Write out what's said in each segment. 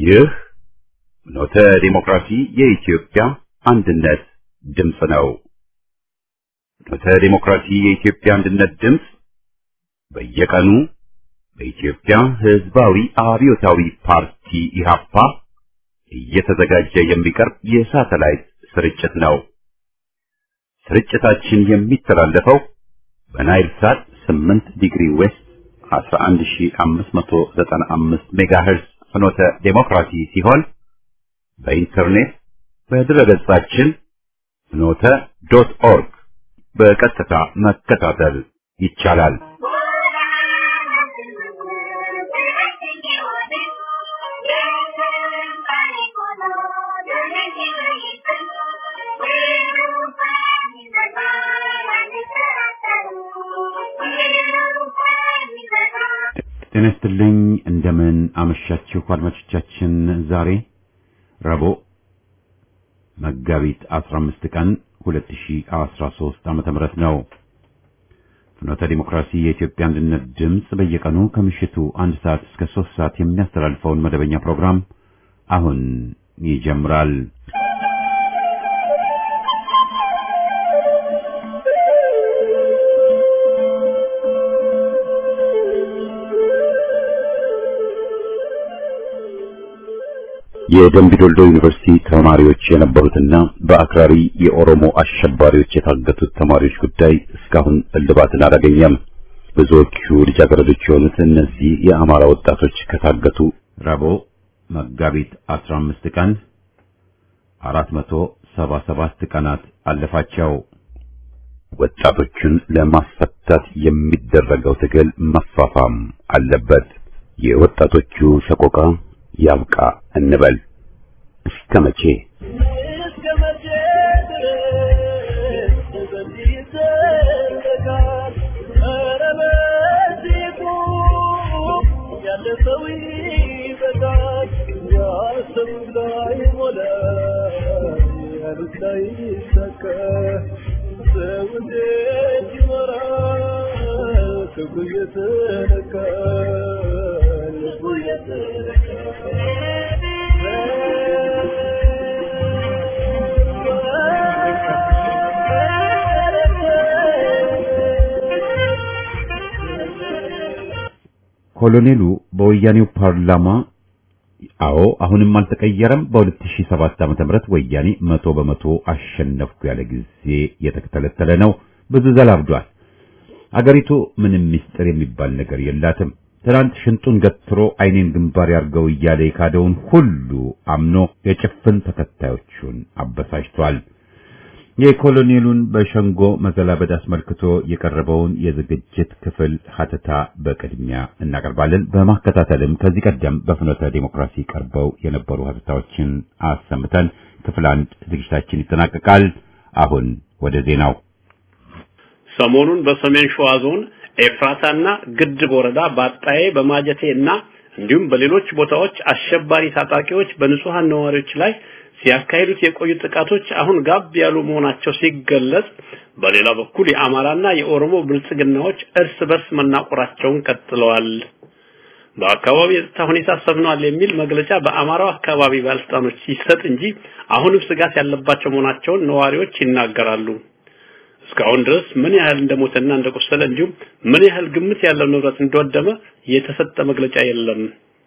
ይህ ኖተ ዲሞክራሲ የኢትዮጵያ አንድነት ድምፅ ነው። ኖተ ዲሞክራሲ የኢትዮጵያ አንድነት ድምፅ በየቀኑ በኢትዮጵያ ሕዝባዊ አብዮታዊ ፓርቲ ኢህአፓ እየተዘጋጀ የሚቀርብ የሳተላይት ስርጭት ነው። ስርጭታችን የሚተላለፈው በናይል ሳት 8 ዲግሪ ዌስት 11595 ሜጋሄርዝ ፍኖተ ዴሞክራሲ ሲሆን በኢንተርኔት በድረገጻችን ፍኖተ ዶት ኦርግ በቀጥታ መከታተል ይቻላል። ጤና ይስጥልኝ። እንደምን አመሻችሁ አድማጮቻችን። ዛሬ ረቡዕ መጋቢት 15 ቀን 2013 ዓመተ ምህረት ነው። ፍኖተ ዲሞክራሲ የኢትዮጵያ አንድነት ድምፅ በየቀኑ ከምሽቱ አንድ ሰዓት እስከ ሶስት ሰዓት የሚያስተላልፈውን መደበኛ ፕሮግራም አሁን ይጀምራል። የደምቢዶልዶ ዩኒቨርሲቲ ተማሪዎች የነበሩትና በአክራሪ የኦሮሞ አሸባሪዎች የታገቱት ተማሪዎች ጉዳይ እስካሁን እልባትን አላገኘም። ብዙዎቹ ልጃገረዶች የሆኑት እነዚህ የአማራ ወጣቶች ከታገቱ ረቡዕ መጋቢት 15 ቀን 477 ቀናት አለፋቸው። ወጣቶቹን ለማስፈታት የሚደረገው ትግል መፋፋም አለበት። የወጣቶቹ ሰቆቃ ያብቃ እንበል። እስከ መቼ ኮሎኔሉ በወያኔው ፓርላማ አዎ አሁንም አልተቀየረም፣ በ2007 ዓመተ ምህረት ወያኔ መቶ በመቶ አሸነፍኩ ያለ ጊዜ የተተለተለ ነው። ብዙ ዘላብዷል። አገሪቱ ምንም ምስጢር የሚባል ነገር የላትም። ትናንት ሽንጡን ገትሮ አይኔን ግንባር ያርገው እያለ የካደውን ሁሉ አምኖ የጭፍን ተከታዮቹን አበሳጭቷል። የኮሎኔሉን በሸንጎ መዘላበድ አስመልክቶ የቀረበውን የዝግጅት ክፍል ሀተታ በቅድሚያ እናቀርባለን። በማከታተልም ከዚህ ቀደም በፍኖተ ዴሞክራሲ ቀርበው የነበሩ ሀተታዎችን አሰምተን ክፍል አንድ ዝግጅታችን ይጠናቀቃል። አሁን ወደ ዜናው። ሰሞኑን በሰሜን ሸዋ ዞን ኤፍራታና ግድብ ወረዳ በአጣዬ በማጀቴ እና እንዲሁም በሌሎች ቦታዎች አሸባሪ ታጣቂዎች በንጹሃን ነዋሪዎች ላይ ሲያካሂዱት የቆዩ ጥቃቶች አሁን ጋብ ያሉ መሆናቸው ሲገለጽ፣ በሌላ በኩል የአማራና የኦሮሞ ብልጽግናዎች እርስ በርስ መናቆራቸውን ቀጥለዋል። በአካባቢ የጸጥታ ሁኔታ ሰፍኗል የሚል መግለጫ በአማራው አካባቢ ባለስልጣኖች ሲሰጥ እንጂ አሁንም ስጋት ያለባቸው መሆናቸውን ነዋሪዎች ይናገራሉ። እስካሁን ድረስ ምን ያህል እንደሞተና እንደቆሰለ እንዲሁም ምን ያህል ግምት ያለው ንብረት እንደወደመ የተሰጠ መግለጫ የለም።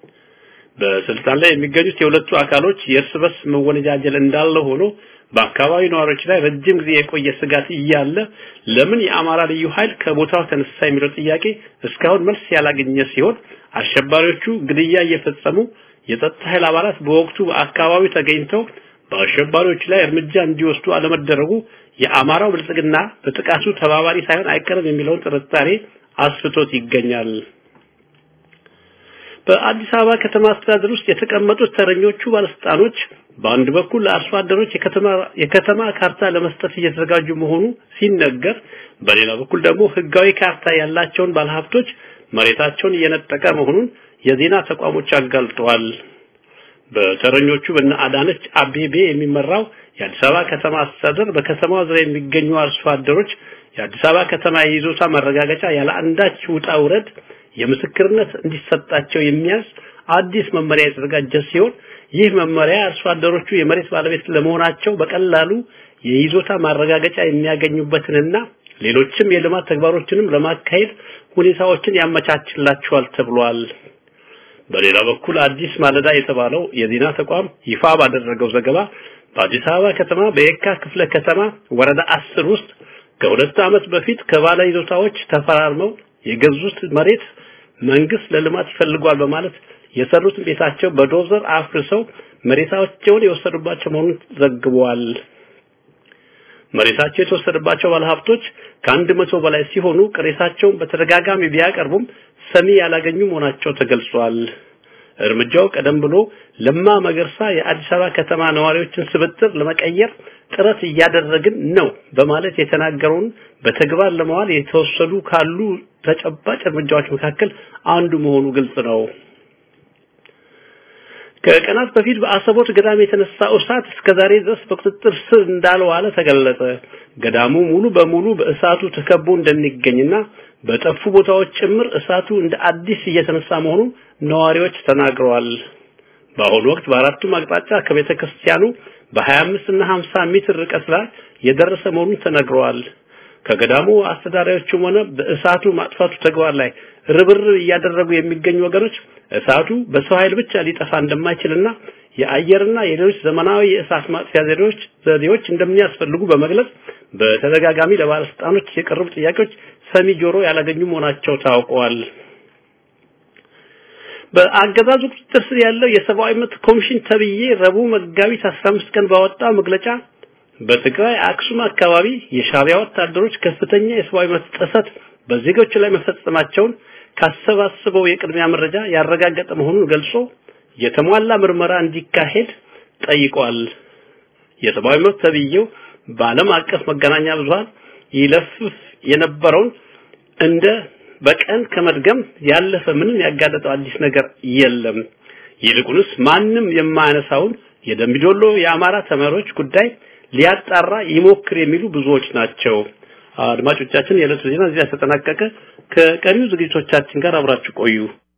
በስልጣን ላይ የሚገኙት የሁለቱ አካሎች የእርስ በርስ መወነጃጀል እንዳለ ሆኖ በአካባቢ ነዋሪዎች ላይ ረጅም ጊዜ የቆየ ስጋት እያለ ለምን የአማራ ልዩ ኃይል ከቦታው ተነሳ የሚለው ጥያቄ እስካሁን መልስ ያላገኘ ሲሆን አሸባሪዎቹ ግድያ እየፈጸሙ የጸጥታ ኃይል አባላት በወቅቱ በአካባቢው ተገኝተው በአሸባሪዎች ላይ እርምጃ እንዲወስዱ አለመደረጉ የአማራው ብልጽግና በጥቃቱ ተባባሪ ሳይሆን አይቀርም የሚለውን ጥርጣሬ አስፍቶት ይገኛል። በአዲስ አበባ ከተማ አስተዳደር ውስጥ የተቀመጡት ተረኞቹ ባለስልጣኖች በአንድ በኩል ለአርሶ አደሮች የከተማ የከተማ ካርታ ለመስጠት እየተዘጋጁ መሆኑ ሲነገር፣ በሌላ በኩል ደግሞ ህጋዊ ካርታ ያላቸውን ባለሀብቶች መሬታቸውን እየነጠቀ መሆኑን የዜና ተቋሞች አጋልጠዋል። በተረኞቹ በነ አዳነች አቤቤ የሚመራው የአዲስ አበባ ከተማ አስተዳደር በከተማዋ ዙሪያ የሚገኙ አርሶ አደሮች የአዲስ አበባ ከተማ የይዞታ መረጋገጫ ያለ አንዳች ውጣ ውረድ የምስክርነት እንዲሰጣቸው የሚያዝ አዲስ መመሪያ የተዘጋጀ ሲሆን ይህ መመሪያ አርሶ አደሮቹ የመሬት ባለቤት ለመሆናቸው በቀላሉ የይዞታ ማረጋገጫ የሚያገኙበትንና ሌሎችም የልማት ተግባሮችንም ለማካሄድ ሁኔታዎችን ያመቻችላቸዋል ተብሏል። በሌላ በኩል አዲስ ማለዳ የተባለው የዜና ተቋም ይፋ ባደረገው ዘገባ በአዲስ አበባ ከተማ በየካ ክፍለ ከተማ ወረዳ አስር ውስጥ ከሁለት ዓመት በፊት ከባለ ይዞታዎች ተፈራርመው የገዙት መሬት መንግስት ለልማት ይፈልጓል በማለት የሰሩትን ቤታቸው በዶዘር አፍርሰው መሬታቸውን የወሰዱባቸው መሆኑን ዘግቧል። መሬታቸው የተወሰደባቸው ባለሀብቶች ከአንድ መቶ በላይ ሲሆኑ ቅሬታቸውን በተደጋጋሚ ቢያቀርቡም ሰሚ ያላገኙ መሆናቸው ተገልጿል። እርምጃው ቀደም ብሎ ለማ መገርሳ የአዲስ አበባ ከተማ ነዋሪዎችን ስብጥር ለመቀየር ጥረት እያደረግን ነው በማለት የተናገረውን በተግባር ለመዋል የተወሰዱ ካሉ ተጨባጭ እርምጃዎች መካከል አንዱ መሆኑ ግልጽ ነው። ከቀናት በፊት በአሰቦት ገዳም የተነሳው እሳት እስከዛሬ ድረስ በቁጥጥር ስር እንዳልዋለ ተገለጸ። ገዳሙ ሙሉ በሙሉ በእሳቱ ተከቦ እንደሚገኝና በጠፉ ቦታዎች ጭምር እሳቱ እንደ አዲስ እየተነሳ መሆኑን ነዋሪዎች ተናግረዋል። በአሁኑ ወቅት በአራቱም አቅጣጫ ከቤተ ክርስቲያኑ በ25 እና 50 ሜትር ርቀት ላይ የደረሰ መሆኑን ተነግረዋል። ከገዳሙ አስተዳዳሪዎችም ሆነ በእሳቱ ማጥፋቱ ተግባር ላይ ርብርብ እያደረጉ የሚገኙ ወገኖች እሳቱ በሰው ኃይል ብቻ ሊጠፋ እንደማይችልና የአየርና የሌሎች ዘመናዊ የእሳት ማጥፊያ ዘዴዎች ዘዴዎች እንደሚያስፈልጉ በመግለጽ በተደጋጋሚ ለባለስልጣኖች የቀረቡ ጥያቄዎች ሰሚ ጆሮ ያላገኙ መሆናቸው ታውቀዋል። በአገዛዙ ቁጥጥር ስር ያለው የሰብአዊ መብት ኮሚሽን ተብዬ ረቡዕ መጋቢት 15 ቀን ባወጣው መግለጫ በትግራይ አክሱም አካባቢ የሻዕቢያ ወታደሮች ከፍተኛ የሰብአዊ መብት ጥሰት በዜጎች ላይ መፈጸማቸውን ካሰባሰበው የቅድሚያ መረጃ ያረጋገጠ መሆኑን ገልጾ የተሟላ ምርመራ እንዲካሄድ ጠይቋል። የሰብአዊ መብት ተብዬው በዓለም አቀፍ መገናኛ ብዙሃን ይለፍፍ የነበረውን እንደ በቀን ከመድገም ያለፈ ምንም ያጋለጠው አዲስ ነገር የለም። ይልቁንስ ማንም የማያነሳውን የደምቢዶሎ የአማራ ተማሪዎች ጉዳይ ሊያጣራ ይሞክር የሚሉ ብዙዎች ናቸው። አድማጮቻችን፣ የዕለቱ ዜና እዚህ ተጠናቀቀ። ከቀሪው ዝግጅቶቻችን ጋር አብራችሁ ቆዩ።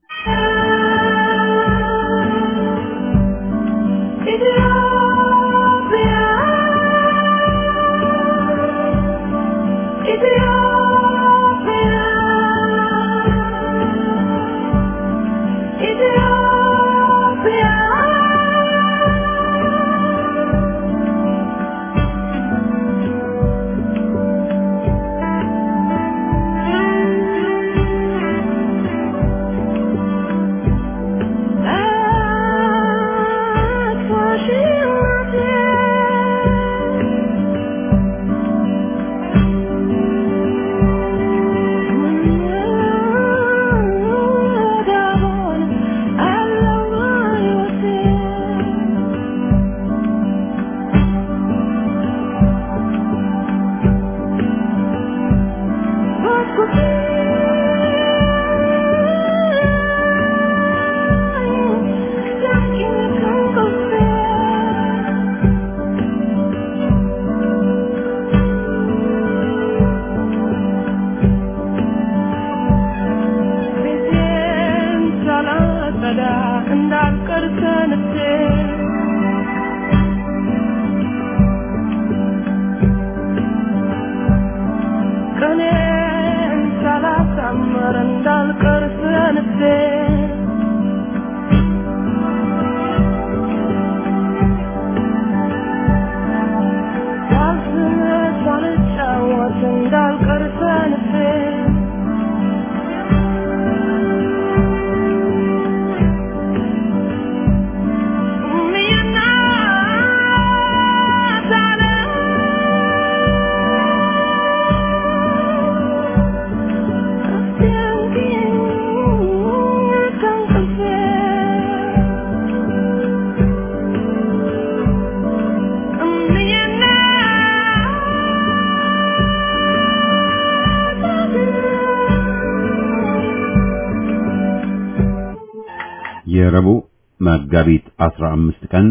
የረቡዕ መጋቢት 15 ቀን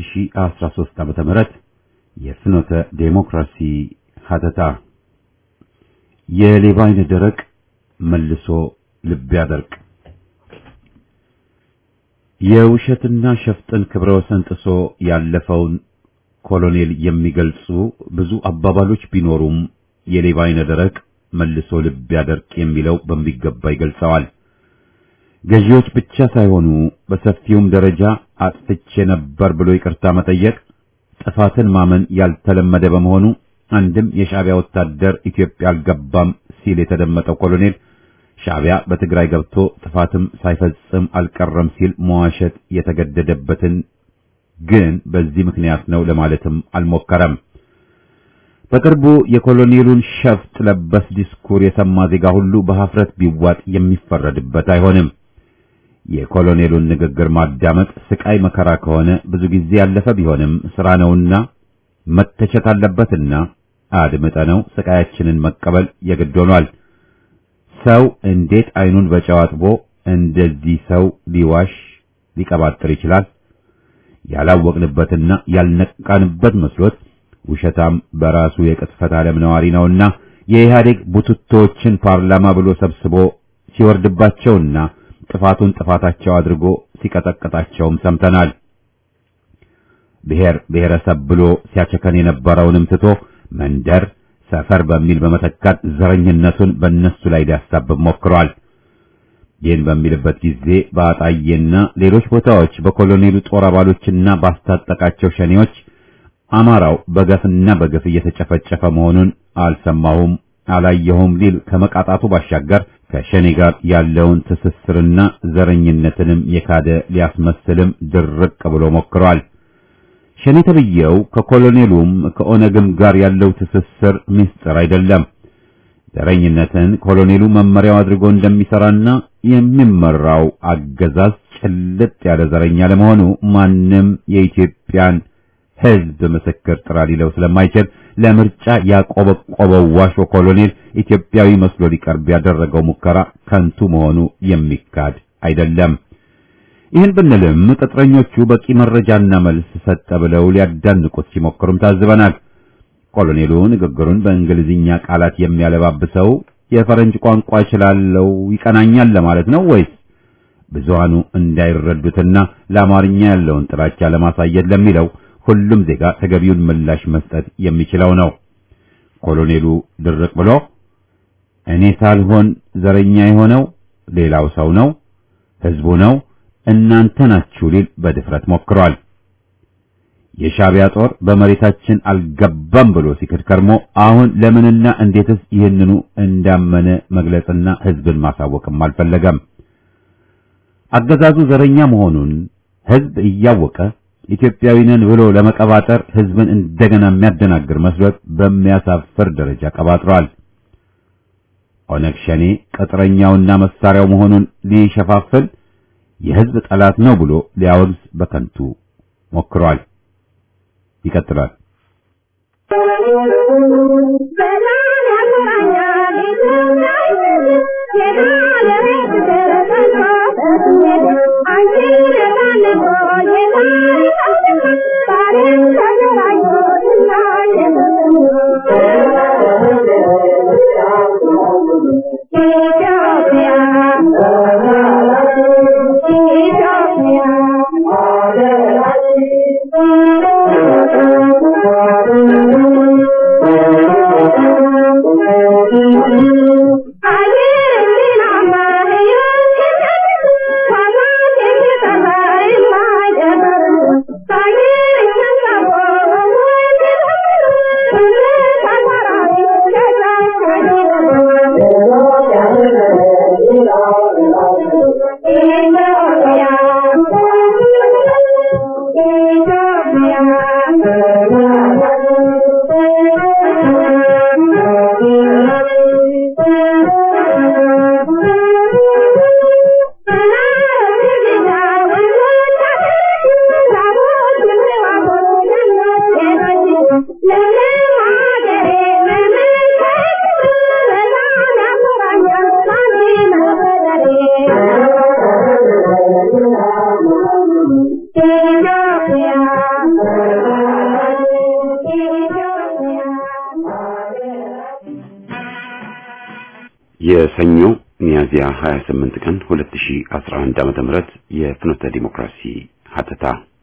2013 ዓመተ ምህረት የፍኖተ ዴሞክራሲ ሀተታ የሌባ ዓይነ ደረቅ መልሶ ልብ ያደርቅ። የውሸትና ሸፍጥን ክብረ ወሰን ጥሶ ያለፈውን ኮሎኔል የሚገልጹ ብዙ አባባሎች ቢኖሩም የሌባ አይነ ደረቅ መልሶ ልብ ያደርቅ የሚለው በሚገባ ይገልጸዋል። ገዢዎች ብቻ ሳይሆኑ በሰፊውም ደረጃ አጥፍቼ ነበር ብሎ ይቅርታ መጠየቅ ጥፋትን ማመን ያልተለመደ በመሆኑ አንድም የሻዕቢያ ወታደር ኢትዮጵያ አልገባም ሲል የተደመጠው ኮሎኔል ሻዕቢያ በትግራይ ገብቶ ጥፋትም ሳይፈጽም አልቀረም ሲል መዋሸት የተገደደበትን ግን በዚህ ምክንያት ነው ለማለትም አልሞከረም። በቅርቡ የኮሎኔሉን ሸፍጥ ለበስ ዲስኩር የሰማ ዜጋ ሁሉ በሐፍረት ቢዋጥ የሚፈረድበት አይሆንም። የኮሎኔሉን ንግግር ማዳመጥ ስቃይ መከራ ከሆነ ብዙ ጊዜ ያለፈ ቢሆንም ስራ ነውና መተቸት አለበትና አድምጠነው ስቃያችንን መቀበል የግድ ሆኗል። ሰው እንዴት አይኑን በጨው አጥቦ እንደዚህ ሰው ሊዋሽ ሊቀባጥር ይችላል? ያላወቅንበትና ያልነቃንበት መስሎት ውሸታም በራሱ የቅጥፈት ዓለም ነዋሪ ነውና የኢህአዴግ ቡትቶችን ፓርላማ ብሎ ሰብስቦ ሲወርድባቸውና ጥፋቱን ጥፋታቸው አድርጎ ሲቀጠቅጣቸውም ሰምተናል። ብሔር ብሔረሰብ ብሎ ሲያቸከን የነበረውንም ትቶ መንደር፣ ሰፈር በሚል በመተካት ዘረኝነቱን በእነሱ ላይ ሊያሳብብ ሞክሯል። ይህን በሚልበት ጊዜ በአጣዬና ሌሎች ቦታዎች በኮሎኔሉ ጦር አባሎችና ባስታጠቃቸው ሸኔዎች አማራው በገፍና በግፍ እየተጨፈጨፈ መሆኑን አልሰማሁም አላየሁም ሊል ከመቃጣቱ ባሻገር ከሸኔ ጋር ያለውን ትስስርና ዘረኝነትንም የካደ ሊያስመስልም ድርቅ ብሎ ሞክሯል። ሸኔ ተብዬው ከኮሎኔሉም ከኦነግም ጋር ያለው ትስስር ምስጢር አይደለም። ዘረኝነትን ኮሎኔሉ መመሪያው አድርጎ እንደሚሰራና የሚመራው አገዛዝ ጭልጥ ያለ ዘረኛ ለመሆኑ ማንም የኢትዮጵያን ሕዝብ ምስክር ጥራ ሊለው ስለማይችል ለምርጫ ያቆበቆበው ዋሾ ኮሎኔል ኢትዮጵያዊ መስሎ ሊቀርብ ያደረገው ሙከራ ከንቱ መሆኑ የሚካድ አይደለም። ይህን ብንልም ቅጥረኞቹ በቂ መረጃና መልስ ሰጠ ብለው ሊያዳንቁት ሲሞክሩም ታዝበናል። ኮሎኔሉ ንግግሩን በእንግሊዝኛ ቃላት የሚያለባብሰው የፈረንጅ ቋንቋ እችላለሁ ይቀናኛል ለማለት ነው ወይስ ብዙሃኑ እንዳይረዱትና ለአማርኛ ያለውን ጥላቻ ለማሳየት ለሚለው ሁሉም ዜጋ ተገቢውን ምላሽ መስጠት የሚችለው ነው። ኮሎኔሉ ድርቅ ብሎ እኔ ሳልሆን ዘረኛ የሆነው ሌላው ሰው ነው፣ ህዝቡ ነው፣ እናንተ ናችሁ ሊል በድፍረት ሞክሯል። የሻዕቢያ ጦር በመሬታችን አልገባም ብሎ ሲክድ ከርሞ አሁን ለምንና እንዴትስ ይህንኑ እንዳመነ መግለጽና ህዝብን ማሳወቅም አልፈለገም። አገዛዙ ዘረኛ መሆኑን ህዝብ እያወቀ ኢትዮጵያዊ ነን ብሎ ለመቀባጠር ህዝብን እንደገና የሚያደናግር መስሎት በሚያሳፍር ደረጃ ቀባጥሯል። ኦነግ ሸኔ ቅጥረኛውና መሳሪያው መሆኑን ሊሸፋፍል የህዝብ ጠላት ነው ብሎ ሊያወግዝ በከንቱ ሞክሯል። ይቀጥላል። የሰኞ ሚያዝያ 28 ቀን 2011 ዓመተ ምህረት የፍኖተ ዲሞክራሲ ሀተታ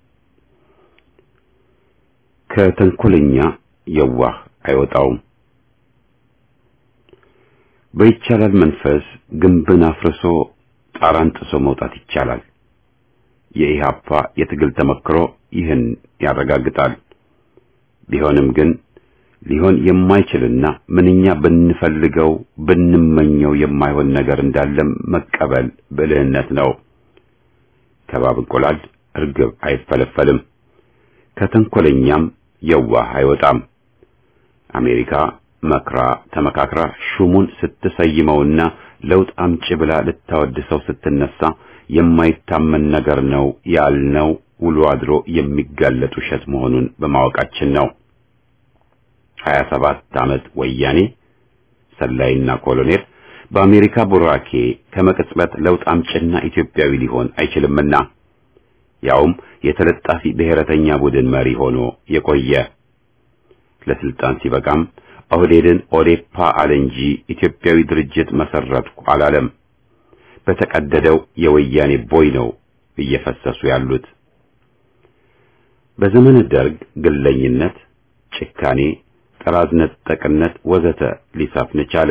ከተንኮለኛ የዋህ አይወጣውም። በይቻላል መንፈስ ግንብን አፍርሶ ጣራን ጥሶ መውጣት ይቻላል። የኢህአፓ የትግል ተመክሮ ይህን ያረጋግጣል። ቢሆንም ግን ሊሆን የማይችልና ምንኛ ብንፈልገው ብንመኘው የማይሆን ነገር እንዳለም መቀበል ብልህነት ነው። ከባብ እንቁላል እርግብ አይፈለፈልም፣ ከተንኮለኛም የዋህ አይወጣም። አሜሪካ መክራ ተመካክራ ሹሙን ስትሰይመውና ለውጥ አምጪ ብላ ልታወድሰው ስትነሳ የማይታመን ነገር ነው ያልነው ውሎ አድሮ የሚጋለጥ ውሸት መሆኑን በማወቃችን ነው። 27 ዓመት ወያኔ ሰላይና ኮሎኔል በአሜሪካ ቡራኬ ከመቅጽበት ለውጥ አምጭና ኢትዮጵያዊ ሊሆን አይችልምና ያውም የተለጣፊ ብሔረተኛ ቡድን መሪ ሆኖ የቆየ ለስልጣን ሲበቃም ኦህዴድን ኦዴፓ አለ እንጂ ኢትዮጵያዊ ድርጅት መሰረትኩ አላለም። በተቀደደው የወያኔ ቦይ ነው እየፈሰሱ ያሉት። በዘመነ ደርግ ግለኝነት፣ ጭካኔ፣ ጠራዝ ነጠቅነት ወዘተ ሊሰፍን ቻለ።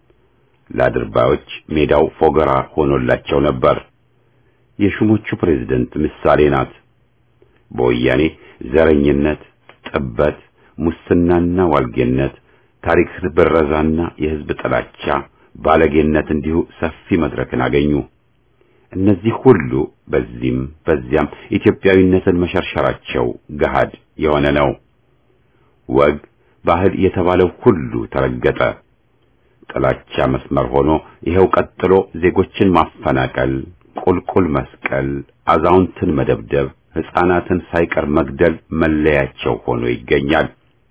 ለአድርባዮች ሜዳው ፎገራ ሆኖላቸው ነበር። የሹሞቹ ፕሬዝደንት ምሳሌ ናት። በወያኔ ዘረኝነት፣ ጥበት፣ ሙስናና ዋልጌነት፣ ታሪክ ብረዛና የሕዝብ ጥላቻ፣ ባለጌነት እንዲሁ ሰፊ መድረክን አገኙ። እነዚህ ሁሉ በዚህም በዚያም ኢትዮጵያዊነትን መሸርሸራቸው ገሃድ የሆነ ነው። ወግ ባህል የተባለው ሁሉ ተረገጠ። ጥላቻ መስመር ሆኖ ይኸው ቀጥሎ ዜጎችን ማፈናቀል፣ ቁልቁል መስቀል፣ አዛውንትን መደብደብ፣ ሕፃናትን ሳይቀር መግደል መለያቸው ሆኖ ይገኛል።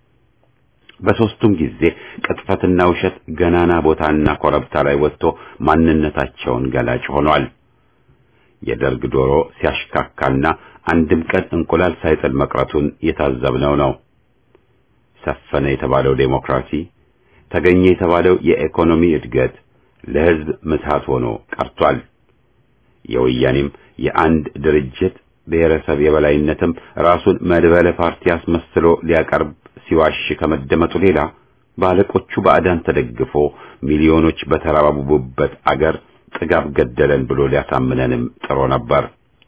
በሦስቱም ጊዜ ቅጥፈትና ውሸት ገናና ቦታና ኮረብታ ላይ ወጥቶ ማንነታቸውን ገላጭ ሆኗል። የደርግ ዶሮ ሲያሽካካና አንድም ቀን እንቁላል ሳይጥል መቅረቱን የታዘብነው ነው። ሰፈነ የተባለው ዴሞክራሲ፣ ተገኘ የተባለው የኢኮኖሚ እድገት ለሕዝብ ምትሃት ሆኖ ቀርቷል። የወያኔም የአንድ ድርጅት ብሔረሰብ የበላይነትም ራሱን መድበለ ፓርቲ አስመስሎ ሊያቀርብ ሲዋሽ ከመደመጡ ሌላ ባለቆቹ ባዕዳን ተደግፎ ሚሊዮኖች በተራባቡበት አገር ጥጋብ ገደለን ብሎ ሊያሳምነንም ጥሮ ነበር።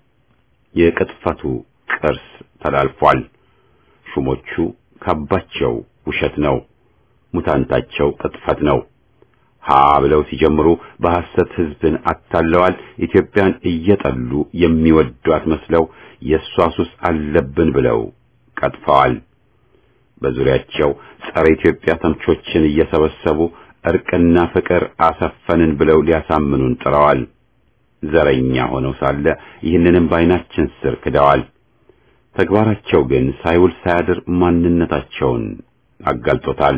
የቅጥፈቱ ቅርስ ተላልፏል። ሹሞቹ ካባቸው ውሸት ነው፣ ሙታንታቸው ቅጥፈት ነው። ሀ ብለው ሲጀምሩ በሐሰት ሕዝብን አታለዋል። ኢትዮጵያን እየጠሉ የሚወዷት መስለው የእሷ ሱስ አለብን ብለው ቀጥፈዋል። በዙሪያቸው ጸረ ኢትዮጵያ ተምቾችን እየሰበሰቡ እርቅና ፍቅር አሰፈንን ብለው ሊያሳምኑን ጥረዋል። ዘረኛ ሆነው ሳለ ይህንንም በዓይናችን ስር ክደዋል። ተግባራቸው ግን ሳይውል ሳያድር ማንነታቸውን አጋልጦታል።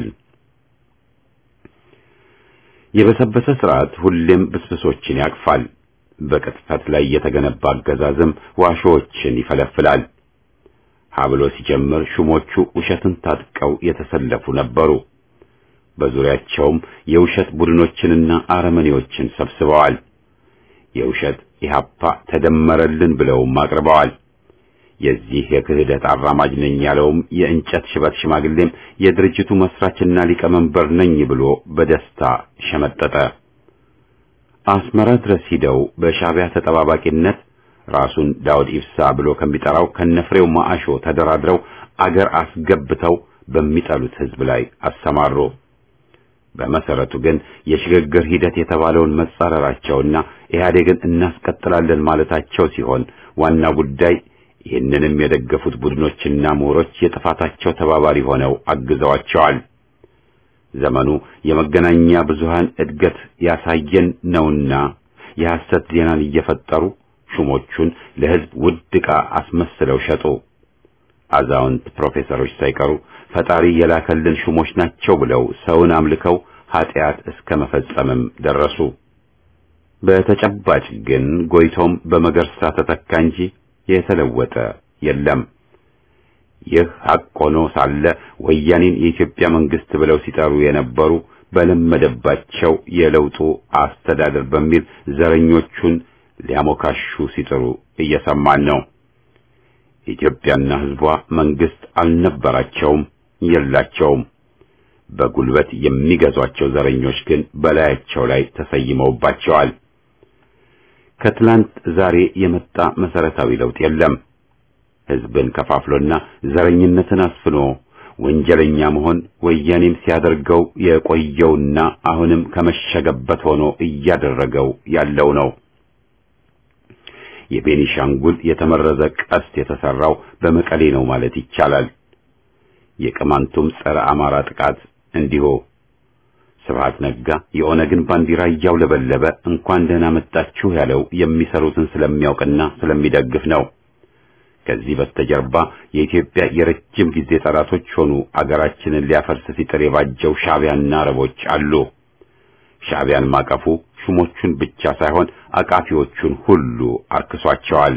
የበሰበሰ ስርዓት ሁሌም ብስብሶችን ያቅፋል። በቅጥፈት ላይ የተገነባ አገዛዝም ዋሾዎችን ይፈለፍላል። ሀብሎ ሲጀምር ሹሞቹ ውሸትን ታጥቀው የተሰለፉ ነበሩ። በዙሪያቸውም የውሸት ቡድኖችንና አረመኔዎችን ሰብስበዋል። የውሸት ኢህአፓ ተደመረልን ብለውም አቅርበዋል። የዚህ የክህደት አራማጅ ነኝ ያለውም የእንጨት ሽበት ሽማግሌም የድርጅቱ መስራችና ሊቀመንበር ነኝ ብሎ በደስታ ሸመጠጠ። አስመራ ድረስ ሂደው በሻዕቢያ ተጠባባቂነት ራሱን ዳውድ ኢብሳ ብሎ ከሚጠራው ከነፍሬው ማአሾ ተደራድረው አገር አስገብተው በሚጠሉት ሕዝብ ላይ አሰማሩ። በመሰረቱ ግን የሽግግር ሂደት የተባለውን መጻረራቸውና ኢህአዴግን እናስቀጥላለን ማለታቸው ሲሆን ዋና ጉዳይ ይህንንም የደገፉት ቡድኖችና ምሁሮች የጥፋታቸው ተባባሪ ሆነው አግዘዋቸዋል። ዘመኑ የመገናኛ ብዙሃን እድገት ያሳየን ነውና የሐሰት ዜናን እየፈጠሩ ሹሞቹን ለሕዝብ ውድ ዕቃ አስመስለው ሸጡ። አዛውንት ፕሮፌሰሮች ሳይቀሩ ፈጣሪ የላከልን ሹሞች ናቸው ብለው ሰውን አምልከው ኃጢአት እስከ መፈጸምም ደረሱ። በተጨባጭ ግን ጎይቶም በመገርሳ ተተካ እንጂ የተለወጠ የለም። ይህ ሐቅ ሆኖ ሳለ ወያኔን የኢትዮጵያ መንግስት ብለው ሲጠሩ የነበሩ በለመደባቸው የለውጡ አስተዳደር በሚል ዘረኞቹን ሊያሞካሹ ሲጥሩ እየሰማን ነው። ኢትዮጵያና ሕዝቧ መንግስት አልነበራቸውም፣ የላቸውም። በጉልበት የሚገዟቸው ዘረኞች ግን በላያቸው ላይ ተሰይመውባቸዋል። ከትላንት ዛሬ የመጣ መሰረታዊ ለውጥ የለም። ሕዝብን ከፋፍሎና ዘረኝነትን አስፍኖ ወንጀለኛ መሆን ወያኔም ሲያደርገው የቆየውና አሁንም ከመሸገበት ሆኖ እያደረገው ያለው ነው። የቤኒሻንጉል የተመረዘ ቀስት የተሰራው በመቀሌ ነው ማለት ይቻላል። የቅማንቱም ጸረ አማራ ጥቃት እንዲሁ። ስብሐት ነጋ የኦነግን ባንዲራ እያውለበለበ እንኳን ደህና መጣችሁ ያለው የሚሰሩትን ስለሚያውቅና ስለሚደግፍ ነው። ከዚህ በስተጀርባ የኢትዮጵያ የረጅም ጊዜ ጠላቶች ሆኑ አገራችንን ሊያፈርስ ሲጥር የባጀው ሻዕቢያና አረቦች አሉ። ሻዕቢያን ማቀፉ ሹሞቹን ብቻ ሳይሆን አቃፊዎቹን ሁሉ አርክሷቸዋል።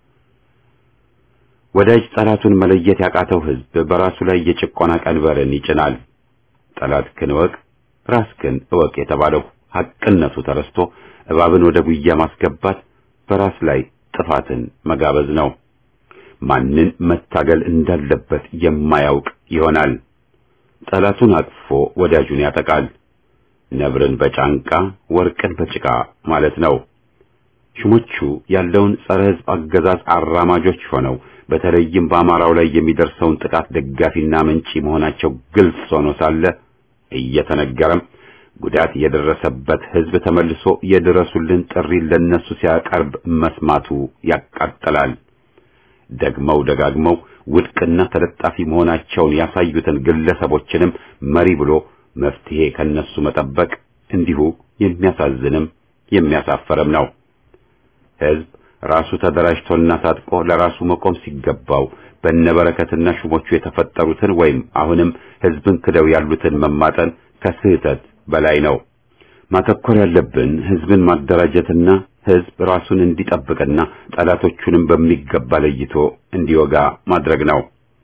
ወዳጅ ጠላቱን መለየት ያቃተው ሕዝብ በራሱ ላይ የጭቆና ቀንበርን ይጭናል። ጠላትህን እወቅ ራስህን እወቅ የተባለው ሐቅነቱ ተረስቶ እባብን ወደ ጉያ ማስገባት በራስ ላይ ጥፋትን መጋበዝ ነው። ማንን መታገል እንዳለበት የማያውቅ ይሆናል። ጠላቱን አቅፎ ወዳጁን ያጠቃል። ነብርን በጫንቃ ወርቅን በጭቃ ማለት ነው። ሹሞቹ ያለውን ጸረ ሕዝብ አገዛዝ አራማጆች ሆነው በተለይም በአማራው ላይ የሚደርሰውን ጥቃት ደጋፊና መንጪ መሆናቸው ግልጽ ሆኖ ሳለ እየተነገረም ጉዳት የደረሰበት ሕዝብ ተመልሶ የድረሱልን ጥሪ ለነሱ ሲያቀርብ መስማቱ ያቃጥላል። ደግመው ደጋግመው ውድቅና ተለጣፊ መሆናቸውን ያሳዩትን ግለሰቦችንም መሪ ብሎ መፍትሄ ከነሱ መጠበቅ እንዲሁ የሚያሳዝንም የሚያሳፈርም ነው። ሕዝብ ራሱ ተደራጅቶና ታጥቆ ለራሱ መቆም ሲገባው በነበረከትና ሹሞቹ የተፈጠሩትን ወይም አሁንም ሕዝብን ክደው ያሉትን መማጠን ከስህተት በላይ ነው። ማተኮር ያለብን ሕዝብን ማደራጀትና ሕዝብ ራሱን እንዲጠብቅና ጠላቶቹንም በሚገባ ለይቶ እንዲወጋ ማድረግ ነው።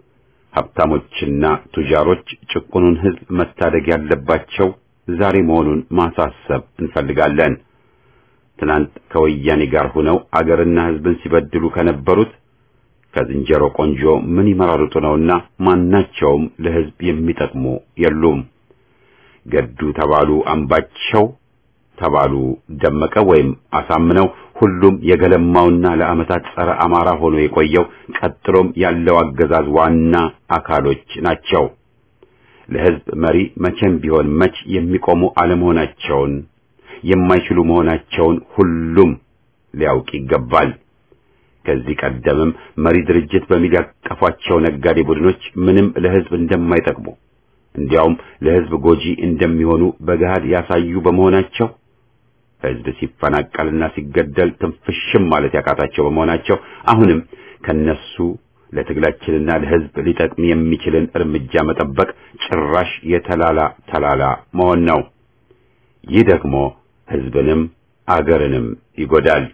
ሀብታሞችና ቱጃሮች ጭቁኑን ሕዝብ መታደግ ያለባቸው ዛሬ መሆኑን ማሳሰብ እንፈልጋለን። ትናንት ከወያኔ ጋር ሆነው አገርና ሕዝብን ሲበድሉ ከነበሩት ከዝንጀሮ ቆንጆ ምን ይመራርጡ ነውና ማናቸውም ለሕዝብ የሚጠቅሙ የሉም። ገዱ ተባሉ አምባቸው ተባሉ ደመቀ ወይም አሳምነው ሁሉም የገለማውና ለዓመታት ጸረ አማራ ሆኖ የቆየው ቀጥሎም ያለው አገዛዝ ዋና አካሎች ናቸው። ለሕዝብ መሪ መቼም ቢሆን መች የሚቆሙ አለመሆናቸውን የማይችሉ መሆናቸውን ሁሉም ሊያውቅ ይገባል። ከዚህ ቀደምም መሪ ድርጅት በሚል ያቀፏቸው ነጋዴ ቡድኖች ምንም ለሕዝብ እንደማይጠቅሙ እንዲያውም ለሕዝብ ጎጂ እንደሚሆኑ በገሃድ ያሳዩ በመሆናቸው ሕዝብ ሲፈናቀልና ሲገደል ትንፍሽም ማለት ያቃታቸው በመሆናቸው አሁንም ከነሱ ለትግላችንና ለሕዝብ ሊጠቅም የሚችልን እርምጃ መጠበቅ ጭራሽ የተላላ ተላላ መሆን ነው። ይህ ደግሞ ሕዝብንም አገርንም ይጎዳል።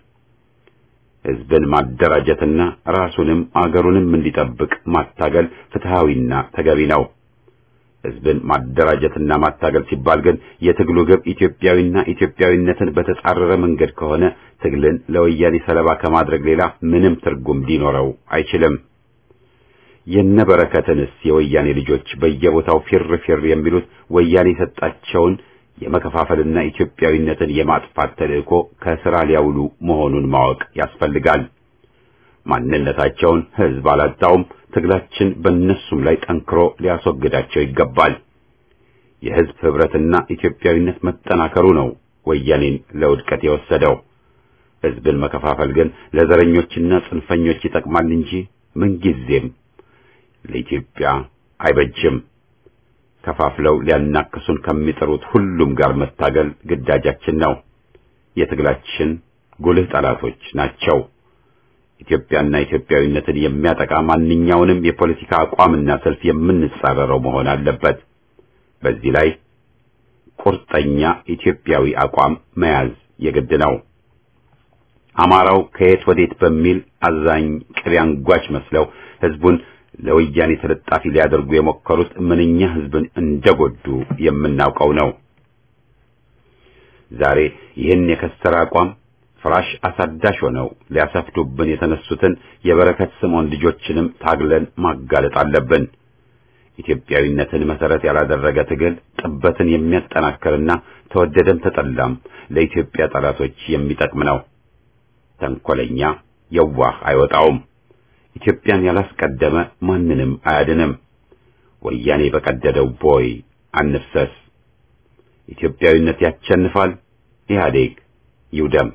ሕዝብን ማደራጀትና ራሱንም አገሩንም እንዲጠብቅ ማታገል ፍትሃዊና ተገቢ ነው። ሕዝብን ማደራጀትና ማታገል ሲባል ግን የትግሉ ግብ ኢትዮጵያዊና ኢትዮጵያዊነትን በተጻረረ መንገድ ከሆነ ትግልን ለወያኔ ሰለባ ከማድረግ ሌላ ምንም ትርጉም ሊኖረው አይችልም። የነበረከትንስ የወያኔ ልጆች በየቦታው ፊር ፊር የሚሉት ወያኔ የሰጣቸውን የመከፋፈልና ኢትዮጵያዊነትን የማጥፋት ተልእኮ ከሥራ ሊያውሉ መሆኑን ማወቅ ያስፈልጋል። ማንነታቸውን ሕዝብ አላጣውም። ትግላችን በእነሱም ላይ ጠንክሮ ሊያስወግዳቸው ይገባል። የሕዝብ ኅብረትና ኢትዮጵያዊነት መጠናከሩ ነው ወያኔን ለውድቀት የወሰደው። ሕዝብን መከፋፈል ግን ለዘረኞችና ጽንፈኞች ይጠቅማል እንጂ ምንጊዜም ለኢትዮጵያ አይበጅም። ከፋፍለው ሊያናክሱን ከሚጥሩት ሁሉም ጋር መታገል ግዳጃችን ነው። የትግላችን ጉልህ ጠላቶች ናቸው። ኢትዮጵያና ኢትዮጵያዊነትን የሚያጠቃ ማንኛውንም የፖለቲካ አቋምና ሰልፍ የምንጻረረው መሆን አለበት። በዚህ ላይ ቁርጠኛ ኢትዮጵያዊ አቋም መያዝ የግድ ነው። አማራው ከየት ወዴት በሚል አዛኝ ቅቤ አንጓች መስለው ሕዝቡን ለወያኔ ተለጣፊ ሊያደርጉ የሞከሩት ምንኛ ሕዝብን እንደጎዱ የምናውቀው ነው። ዛሬ ይህን የከሰረ አቋም ፍራሽ አሳዳሽ ሆነው ሊያሰፍዱብን የተነሱትን የበረከት ስምዖን ልጆችንም ታግለን ማጋለጥ አለብን። ኢትዮጵያዊነትን መሰረት ያላደረገ ትግል ጥበትን የሚያጠናክርና ተወደደም ተጠላም ለኢትዮጵያ ጠላቶች የሚጠቅም ነው። ተንኮለኛ የዋህ አይወጣውም። ኢትዮጵያን ያላስቀደመ ማንንም አያድንም። ወያኔ በቀደደው ቦይ አንፍሰስ። ኢትዮጵያዊነት ያሸንፋል። ኢህአዴግ ይውደም።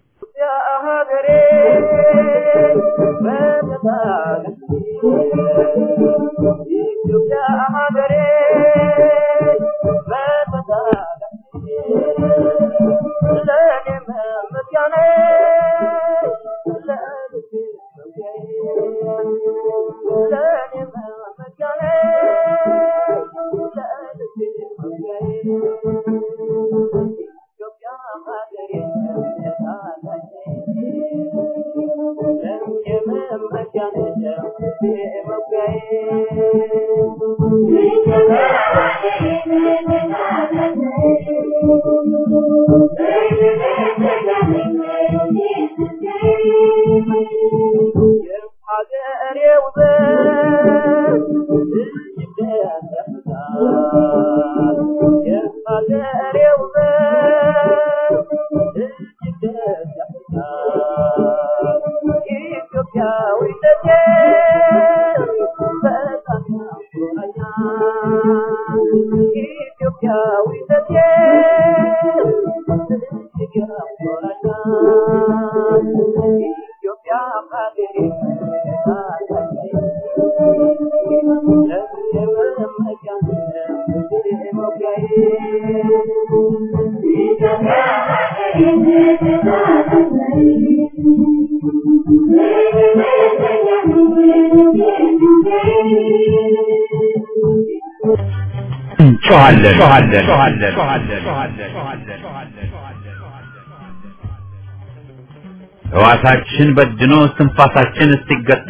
ሕዋሳችን በድኖ እስትንፋሳችን እስኪገታ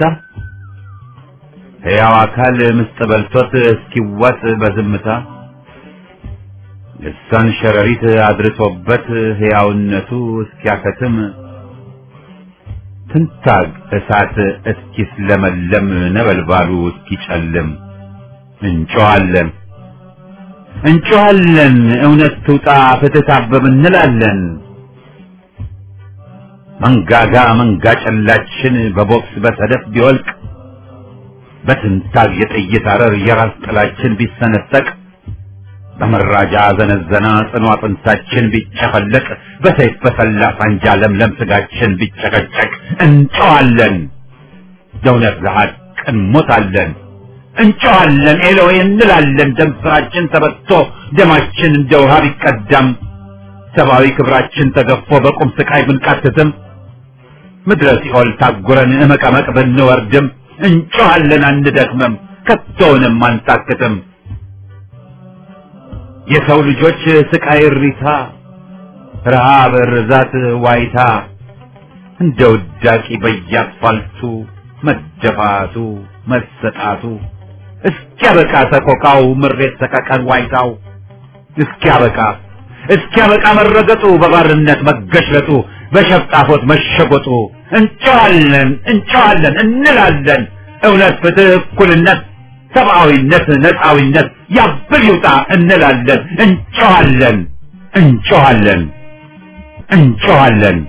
ሕያው አካል ምስጥ በልቶት እስኪዋጥ በዝምታ ልሳን ሸረሪት አድርሶበት ሕያውነቱ እስኪያከትም ትንታግ እሳት እስኪስለመለም ነበልባሉ እስኪጨልም እንጮኻለን እንጮኻለን እውነት ትውጣ ፍትህ ታበብ እንላለን። መንጋጋ መንጋ ጨላችን በቦክስ በሰደፍ ቢወልቅ በትንታግ የጥይት አረር የራስ ጥላችን ቢሰነጠቅ በመራጃ ዘነዘና ጽኑ አጥንታችን ቢጨፈለቅ በሰይፍ በሰላ ሳንጃ ለምለም ስጋችን ቢጨቀጨቅ እንጨዋለን፣ ለእውነት ለሐቅ እንሞታለን። እንጨዋለን ኤሎዌ እንላለን። ደም ስራችን ተበቶ ደማችን እንደ ውሃ ቢቀዳም ሰብአዊ ክብራችን ተገፎ በቁም ስቃይ ብንቃትትም ምድረ ሲኦል ታጉረን እመቀመቅ ብንወርድም እንጮኻለን አንደክምም፣ ከቶውንም አንታክትም። የሰው ልጆች ስቃይ እሪታ፣ ረሃብ፣ ርዛት፣ ዋይታ እንደ ውዳቂ በየአስፋልቱ መደፋቱ መሰጣቱ እስኪያበቃ ሰቆቃው ምሬት ሰቀቀን ዋይታው እስኪያበቃ እስኪያበቃ መረገጡ በባርነት መገሽለጡ በሸፍጣፎት መሸጎጡ እንጨዋለን እንጨዋለን እንላለን። እውነት፣ ፍትህ፣ እኩልነት፣ ሰብአዊነት፣ ነፃዊነት ያብል ይውጣ እንላለን። እንጨዋለን እንጨዋለን እንጨዋለን።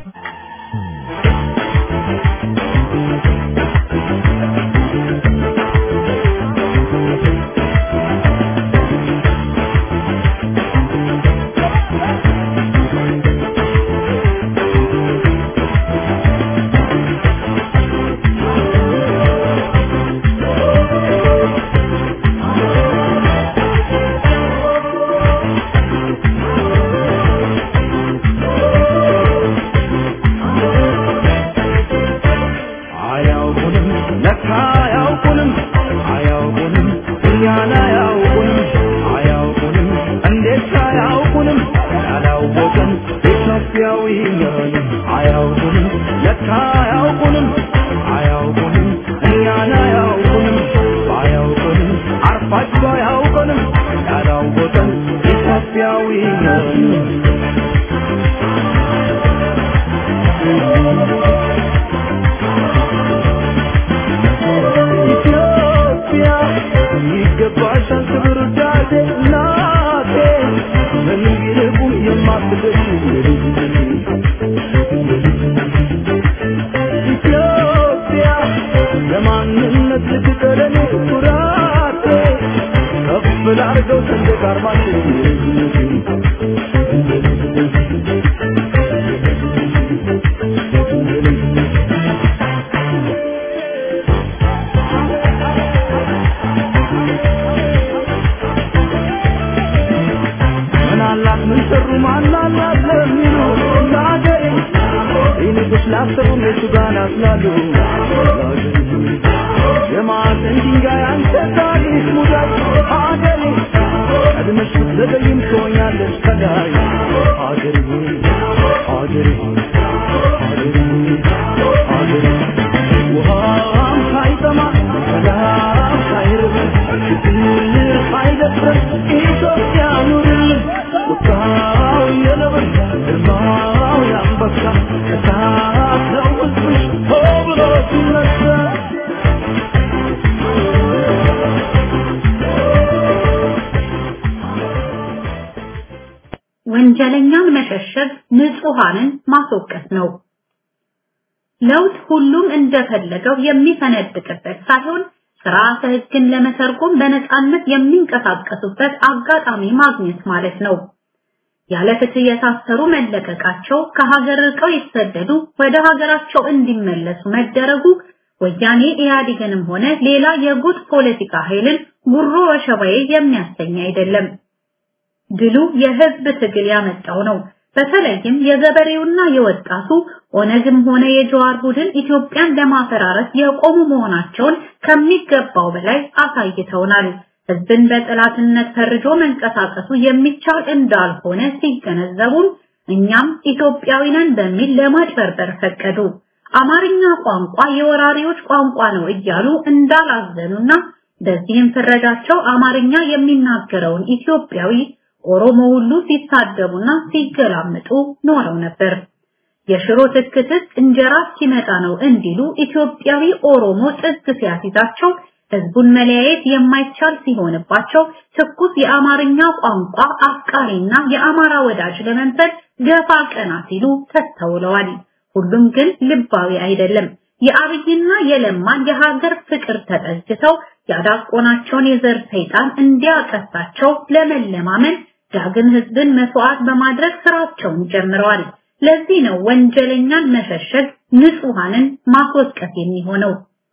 አያውቁንም ለካ አያውቁንም አያውቁንም እኛን አያውቁንም አያውቁንም እንዴት አያውቁንም ያላወቅን ኢትዮጵያዊ ነን አያውቁንም ለካ አያውቁንም አያውቁንም እኛን አያውቁንም አያውቁንም አርፋቸው አያውቁንም ያላወቅን ኢትዮጵያዊ ነን ስንቶች ላሰሩ እነሱ ጋር ናስላሉ የማዕዘን ድንጋይ አንተ ታሪክ ሙዳይ ሀገሬ ቀድመሽ ብትዘገይም ትሆኛለሽ ከላይ ሀገሬ ሀገሬ ሀገሬ ሀገሬ ውሃም ሳይጠማ ሰላም ሳይርበን ችግር ሳይደፍረን ኢትዮጵያ ኑርልን ቁጣው የነብር ግርማው የአንበሳ እሳት ነው ሕዝብሽ ሆ ብሎ ሲነሳ ወንጀለኛን መሸሸግ ንጹሃንን ማስወቀስ ነው። ለውጥ ሁሉም እንደፈለገው የሚፈነድቅበት ሳይሆን ስርዓተ ሕግን ለመተርጎም በነፃነት የሚንቀሳቀሱበት አጋጣሚ ማግኘት ማለት ነው። ያለ ፍትህ የታሰሩ መለቀቃቸው፣ ከሀገር ርቀው የተሰደዱ ወደ ሀገራቸው እንዲመለሱ መደረጉ ወያኔ ኢህአዴግንም ሆነ ሌላ የጉድ ፖለቲካ ኃይልን ጉሮ ወሸባዬ የሚያሰኝ አይደለም። ድሉ የህዝብ ትግል ያመጣው ነው። በተለይም የገበሬውና የወጣቱ ኦነግም ሆነ የጀዋር ቡድን ኢትዮጵያን ለማፈራረስ የቆሙ መሆናቸውን ከሚገባው በላይ አሳይተውናል። ህዝብን በጠላትነት ፈርጆ መንቀሳቀሱ የሚቻል እንዳልሆነ ሲገነዘቡም እኛም ኢትዮጵያዊ ነን በሚል ለማጭበርበር ፈቀዱ። አማርኛ ቋንቋ የወራሪዎች ቋንቋ ነው እያሉ እንዳላዘኑና በዚህም ፍረጃቸው አማርኛ የሚናገረውን ኢትዮጵያዊ ኦሮሞ ሁሉ ሲሳደቡና ሲገላምጡ ኖረው ነበር። የሽሮ ትክትክ እንጀራ ሲመጣ ነው እንዲሉ ኢትዮጵያዊ ኦሮሞ ጥግ ሲያሲዛቸው ህዝቡን መለያየት የማይቻል ሲሆንባቸው ትኩስ የአማርኛ ቋንቋ አፍቃሪና የአማራ ወዳጅ ለመንፈል ገፋ ቀና ሲሉ ተስተውለዋል። ሁሉም ግን ልባዊ አይደለም። የአብይና የለማን የሀገር ፍቅር ተጠግተው ያዳቆናቸውን የዘር ሰይጣን እንዲያቀሳቸው ለመለማመን ዳግም ህዝብን መስዋዕት በማድረግ ስራቸውን ጀምረዋል። ለዚህ ነው ወንጀለኛን መሸሸግ ንጹሃንን ማስወቀስ የሚሆነው።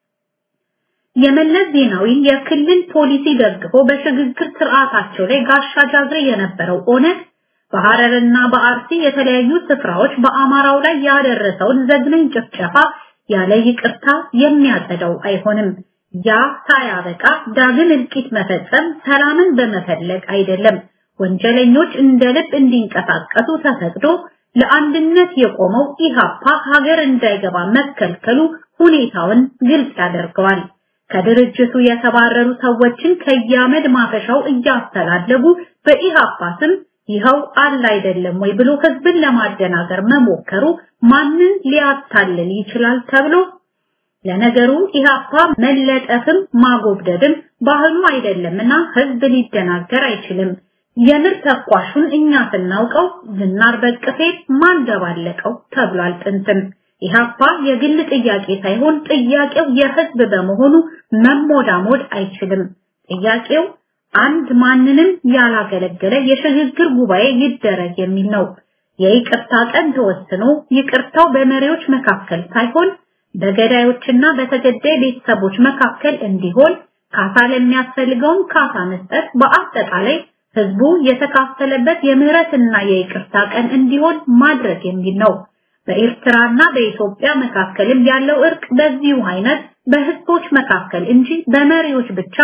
የመለስ ዜናዊን የክልል ፖሊሲ ደግፎ በሽግግር ስርዓታቸው ላይ ጋሻ ጃግሬ የነበረው ኦነግ በሐረርና በአርሲ የተለያዩ ስፍራዎች በአማራው ላይ ያደረሰውን ዘግናኝ ጭፍጨፋ ያለ ይቅርታ የሚያጸዳው አይሆንም። ያ ሳያበቃ ዳግም እልቂት መፈጸም ሰላምን በመፈለግ አይደለም። ወንጀለኞች እንደ ልብ እንዲንቀሳቀሱ ተፈቅዶ ለአንድነት የቆመው ኢሃፓ ሀገር እንዳይገባ መከልከሉ ሁኔታውን ግልጽ ያደርገዋል። ከድርጅቱ የተባረሩ ሰዎችን ከያመድ ማፈሻው እያስተላለጉ በኢሃፓ ስም ይኸው አለ አይደለም ወይ ብሎ ህዝብን ለማደናገር መሞከሩ ማንን ሊያታልል ይችላል ተብሎ ለነገሩ ኢሃፓ መለጠፍም ማጎብደድም ባህሉ አይደለምና ህዝብ ሊደናገር አይችልም። የምር ተኳሹን እኛ ስናውቀው ዝናር በቅፌ ማን ደባለቀው ተብሏል ጥንትም። ኢሃፓ የግል ጥያቄ ሳይሆን ጥያቄው የህዝብ በመሆኑ መሞዳሞድ አይችልም። ጥያቄው አንድ ማንንም ያላገለገለ የሽግግር ጉባኤ ይደረግ የሚል ነው። የይቅርታ ቀን ተወስኖ ይቅርታው በመሪዎች መካከል ሳይሆን በገዳዮችና በተገዳይ ቤተሰቦች መካከል እንዲሆን ካሳ ለሚያስፈልገውም ካሳ መስጠት በአጠቃላይ ህዝቡ የተካፈለበት የምህረትና የይቅርታ ቀን እንዲሆን ማድረግ የሚል ነው። በኤርትራና በኢትዮጵያ መካከልም ያለው እርቅ በዚሁ አይነት በህዝቦች መካከል እንጂ በመሪዎች ብቻ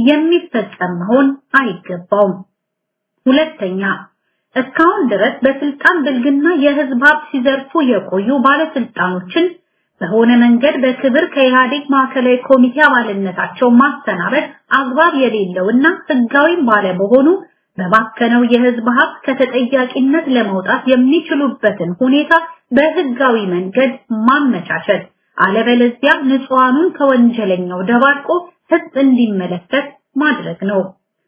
የሚፈጸም መሆን አይገባውም። ሁለተኛ እስካሁን ድረስ በስልጣን ብልግና የህዝብ ሀብት ሲዘርፉ የቆዩ ባለስልጣኖችን በሆነ መንገድ በክብር ከኢህአዴግ ማዕከላዊ ኮሚቴ አባልነታቸው ማሰናበት አግባብ የሌለውና ህጋዊም ባለመሆኑ በባከነው የህዝብ ሀብት ከተጠያቂነት ለመውጣት የሚችሉበትን ሁኔታ በህጋዊ መንገድ ማመቻቸት፣ አለበለዚያ ንጹሃኑን ከወንጀለኛው ደባርቆ ህዝብ እንዲመለከት ማድረግ ነው።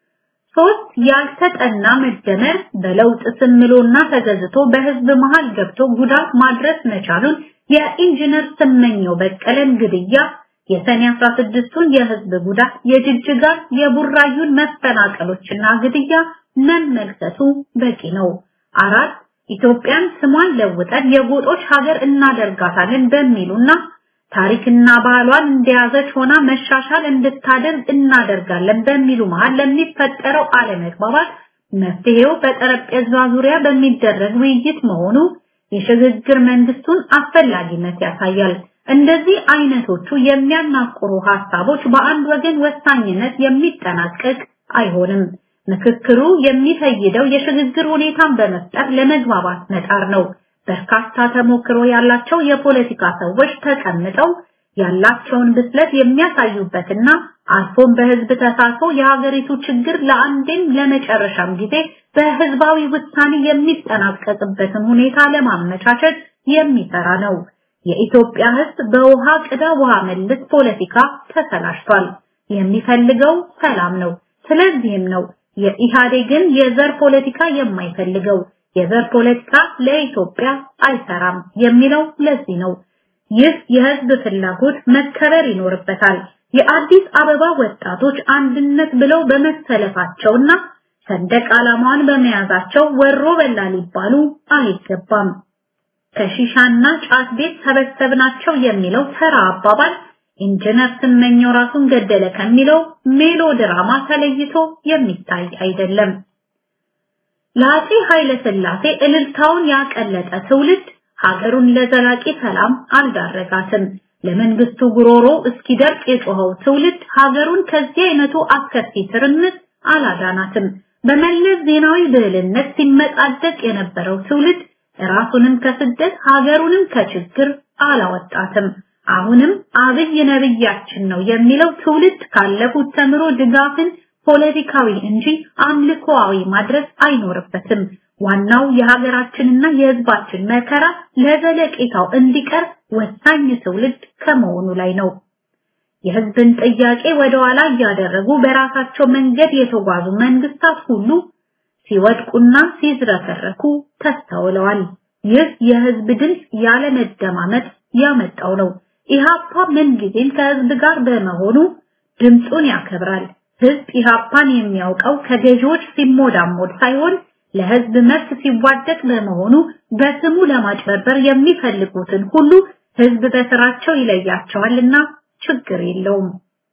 ሶስት ያልተጠና መደመር በለውጥ ስምሎና ተገዝቶ በህዝብ መሃል ገብቶ ጉዳት ማድረስ መቻሉን የኢንጂነር ስመኘው በቀለን ግድያ የሰኔ 16ቱን የህዝብ ጉዳት የጅጅጋ የቡራዩን መፈናቀሎችና ግድያ መመልከቱ በቂ ነው። አራት ኢትዮጵያን ስሟን ለውጠን የጎጦች ሀገር እናደርጋታለን በሚሉና ታሪክና ባህሏን እንደያዘች ሆና መሻሻል እንድታደርግ እናደርጋለን በሚሉ መሃል ለሚፈጠረው አለመግባባት መፍትሄው በጠረጴዛ ዙሪያ በሚደረግ ውይይት መሆኑ የሽግግር መንግስቱን አስፈላጊነት ያሳያል። እንደዚህ አይነቶቹ የሚያናቁሩ ሐሳቦች በአንድ ወገን ወሳኝነት የሚጠናቀቅ አይሆንም። ምክክሩ የሚፈይደው የሽግግር ሁኔታን በመፍጠር ለመግባባት መጣር ነው። በርካታ ተሞክሮ ያላቸው የፖለቲካ ሰዎች ተቀምጠው ያላቸውን ብስለት የሚያሳዩበትና አልፎም በህዝብ ተሳትፎ የሀገሪቱ ችግር ለአንዴም ለመጨረሻም ጊዜ በህዝባዊ ውሳኔ የሚጠናቀቅበትን ሁኔታ ለማመቻቸት የሚሰራ ነው። የኢትዮጵያ ህዝብ በውሃ ቅዳ ውሃ መልስ ፖለቲካ ተሰላሽቷል። የሚፈልገው ሰላም ነው። ስለዚህም ነው የኢህአዴግን የዘር ፖለቲካ የማይፈልገው። የዘር ፖለቲካ ለኢትዮጵያ አይሰራም የሚለው ለዚህ ነው። ይህ የህዝብ ፍላጎት መከበር ይኖርበታል። የአዲስ አበባ ወጣቶች አንድነት ብለው በመሰለፋቸውና ሰንደቅ ዓላማዋን በመያዛቸው ወሮ በላ ሊባሉ አይገባም። ከሺሻና ጫት ቤት ሰበሰብናቸው የሚለው ተራ አባባል ኢንጂነር ስመኘው ራሱን ገደለ ከሚለው ሜሎድራማ ተለይቶ የሚታይ አይደለም። ለአፄ ኃይለ ሥላሴ እልልታውን ያቀለጠ ትውልድ ሀገሩን ለዘላቂ ሰላም አልዳረጋትም። ለመንግስቱ ጉሮሮ እስኪደርቅ የጮኸው ትውልድ ሀገሩን ከዚህ አይነቱ አስከፊ ትርምስ አላዳናትም። በመለስ ዜናዊ ብልህነት ሲመጻደቅ የነበረው ትውልድ ራሱንም ከስደት ሀገሩንም ከችግር አላወጣትም። አሁንም አብይ ነብያችን ነው የሚለው ትውልድ ካለፉት ተምሮ ድጋፍን ፖለቲካዊ እንጂ አምልኮአዊ ማድረግ አይኖርበትም። ዋናው የሀገራችንና የህዝባችን መከራ ለዘለቄታው እንዲቀር ወሳኝ ትውልድ ከመሆኑ ላይ ነው። የህዝብን ጥያቄ ወደ ኋላ እያደረጉ በራሳቸው መንገድ የተጓዙ መንግስታት ሁሉ ሲወድቁና ሲዝረከረኩ ተስተውለዋል። ይህ የህዝብ ድምፅ ያለመደማመጥ ያመጣው ነው። ኢሃፓ ምንጊዜም ከህዝብ ጋር በመሆኑ ድምፁን ያከብራል። ህዝብ ኢሃፓን የሚያውቀው ከገዢዎች ሲሞዳሞድ ሳይሆን ለህዝብ መብት ሲዋደቅ በመሆኑ በስሙ ለማጭበርበር የሚፈልጉትን ሁሉ ህዝብ በስራቸው ይለያቸዋልና ችግር የለውም።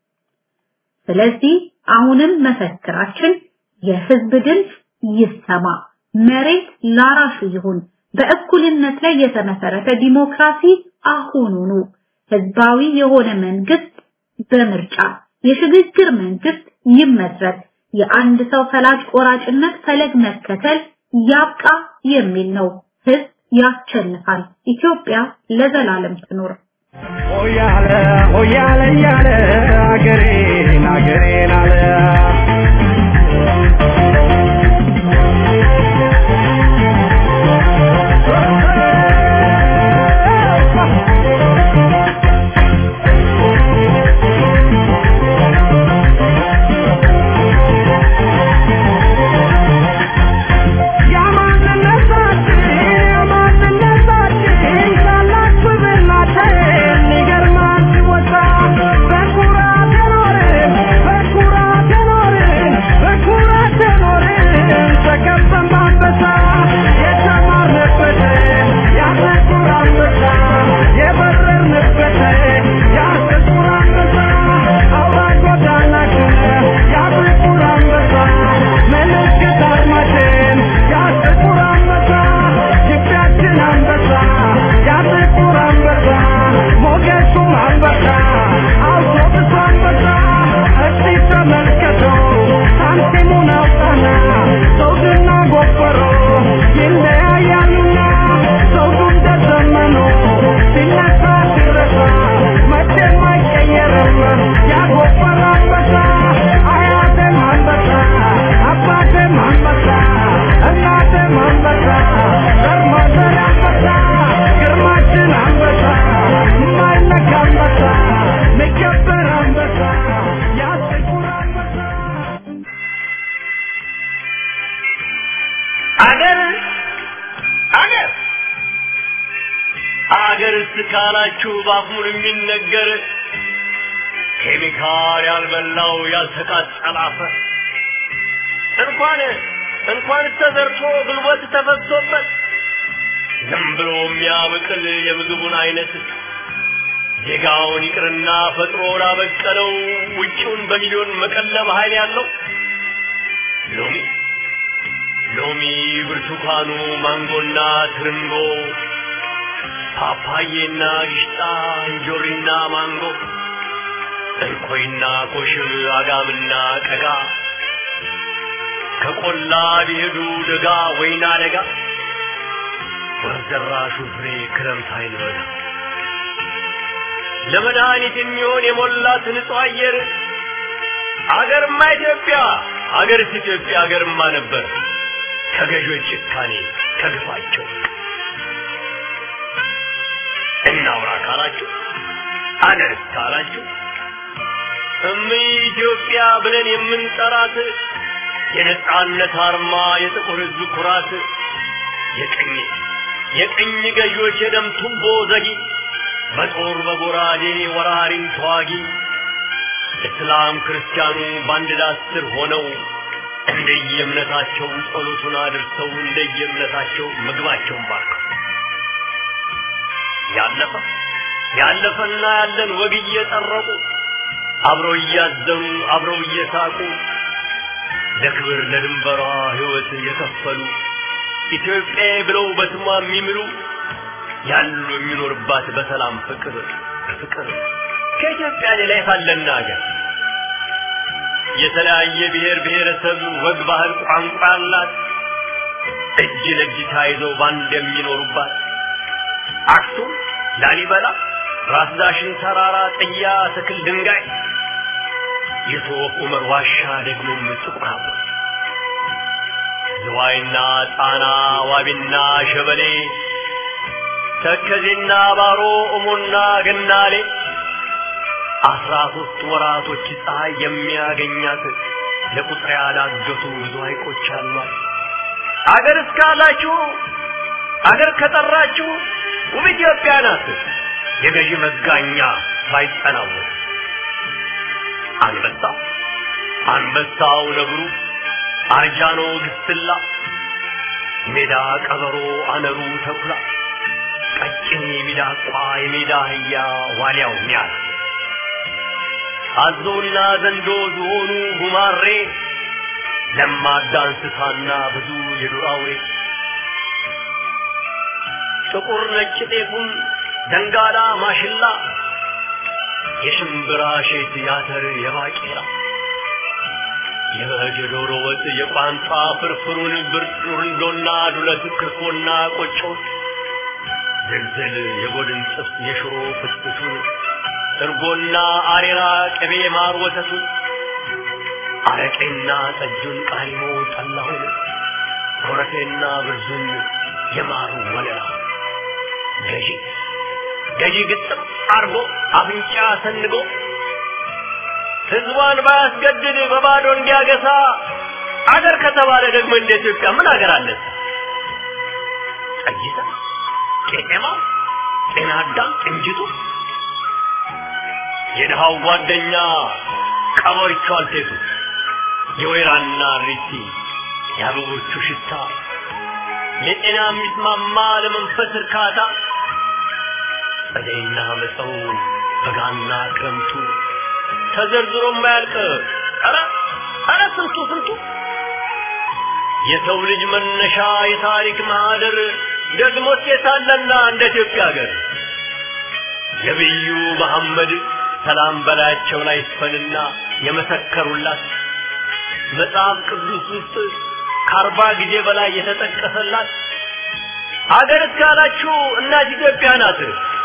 ስለዚህ አሁንም መፈክራችን የህዝብ ድምፅ ይሰማ፣ መሬት ላራሹ ይሁን፣ በእኩልነት ላይ የተመሰረተ ዲሞክራሲ አሁኑኑ፣ ህዝባዊ የሆነ መንግስት በምርጫ የሽግግር መንግስት ይመስረት፣ የአንድ ሰው ፈላጭ ቆራጭነት ፈለግ መከተል ያብቃ የሚል ነው። ህዝብ ያሸንፋል። ኢትዮጵያ ለዘላለም ትኖር። ሆያለ ሆያለ እያለ አገሬን አገሬን አለ አገርስ ካላችሁ ባፉን የሚነገር ኬሚካል ያልበላው ያልተቃጠለ አፈር እንኳን እንኳን ተዘርቶ ጉልበት ተፈሶበት ዝም ብሎ የሚያበቅል የምግቡን አይነት ዜጋውን ይቅርና ፈጥሮ ላበቀለው ውጪውን በሚሊዮን መቀለብ ኃይል ያለው ሎሚ ሎሚ ሎሚ፣ ብርቱካኑ፣ ማንጎና ትርንጎ፣ ፓፓዬና ጊሽጣ፣ እንጆሪና ማንጎ፣ እንኮይና ኮሽም፣ አጋምና ቀጋ ከቆላ ቢሄዱ ደጋ ወይና ደጋ ወርዘራሹ ፍሬ ክረምት አይልበጋ ለመድኃኒት የሚሆን የሞላት ንጹህ አየር አገርማ ኢትዮጵያ አገርስ ኢትዮጵያ አገርማ ነበር ከገዦች ጭካኔ ከግፋቸው እናውራ ካላችሁ አገርስ ካላችሁ እምይ ኢትዮጵያ ብለን የምንጠራት የነጻነት አርማ የጥቁር ሕዝብ ኩራት የቀኝ የቀኝ ገዢዎች የደም ቱቦ ዘጊ በጦር በጎራዴ ወራሪን ተዋጊ እስላም ክርስቲያኑ በአንድ ዳስ ስር ሆነው እንደየእምነታቸው ጸሎቱን አድርሰው እንደየእምነታቸው ምግባቸውን ባርከው ያለፈ ያለፈና ያለን ወግ እየጠረቁ አብረው እያዘኑ አብረው እየሳቁ ለክብር ለድንበሯ ሕይወት የከፈሉ ኢትዮጵያ ብለው በስሟ የሚምሉ ያሉ የሚኖርባት በሰላም ፍቅር ፍቅር ከኢትዮጵያ ሌላ የታለና ሀገር የተለያየ ብሔር ብሔረሰብ ወግ፣ ባህል፣ ቋንቋ ያላት እጅ ለእጅ ተያይዘው ባንድ የሚኖሩባት አክሱም፣ ላሊበላ፣ ራስ ዳሽን ተራራ፣ ጥያ፣ ትክል፣ ድንጋይ የሶፍ ዑመር ዋሻ ደግሞም ጥቁር አበባ ዝዋይና ጣና ዋቢና ሸበሌ ተከዜና ባሮ እሞና ገናሌ አስራ ሶስት ወራቶች ፀሐይ የሚያገኛት ለቁጥር ያላገቱ ብዙ ሐይቆች አሏት። አገር እስካላችሁ አገር ከጠራችሁ ውብ ኢትዮጵያ ናት። የገዢ መጋኛ ሳይጠናወት አንበሳ አንበሳው ነብሩ አርጃኖ ግስላ ሜዳ ቀበሮ አነሩ ተኩላ ቀጭን የሚዳቋ የሜዳ አህያ ዋልያው ሚያል አዞና ዘንዶ ዝሆኑ ጉማሬ ለማዳ እንስሳና ብዙ የዱር አውሬ ጥቁር ነጭ ጤፉም ደንጋላ ማሽላ የሽምብራ ሼት ያተር የባቄላ የበግ የዶሮ ወጥ የቋንጣ ፍርፍሩን ብርንዶና ዱለት ክርፎና ቆጮ ዝልዝል የጎድን ጥብስ የሽሮ ፍትፍቱን እርጎና አሬራ ቅቤ ማር ወተቱን አረቄና ጠጁን ቃሪሞ ጠላሁን ኮረፌና ብርዙን የማሩ ወለላ ገዢ ገዢ ግጥም አርጎ አፍንጫ ሰንጎ ህዝቧን ባያስገድድ በባዶ እንዲያገሳ አገር ከተባለ ደግሞ እንደ ኢትዮጵያ ምን አገር አለ? ጠይታ፣ ቄጤማ፣ ጤና አዳም፣ ቅንጅቱ የድሃው ጓደኛ ቀበሪቹ አልቴቱ የወይራና ሪቲ የአበቦቹ ሽታ ለጤና የሚስማማ ለመንፈስ እርካታ ጸደይና መጸው በጋና ክረምቱ ተዘርዝሮ የማያልቅ ኧረ ኧረ ስንቱ ስንቱ የሰው ልጅ መነሻ የታሪክ ማህደር ደግሞ ሴታለና እንደ ኢትዮጵያ ሀገር ነቢዩ መሐመድ ሰላም በላያቸው ላይ ይስፈንና የመሰከሩላት መጽሐፍ ቅዱስ ውስጥ ከአርባ ጊዜ በላይ የተጠቀሰላት አገር እስካላችሁ እናት ኢትዮጵያ ናት።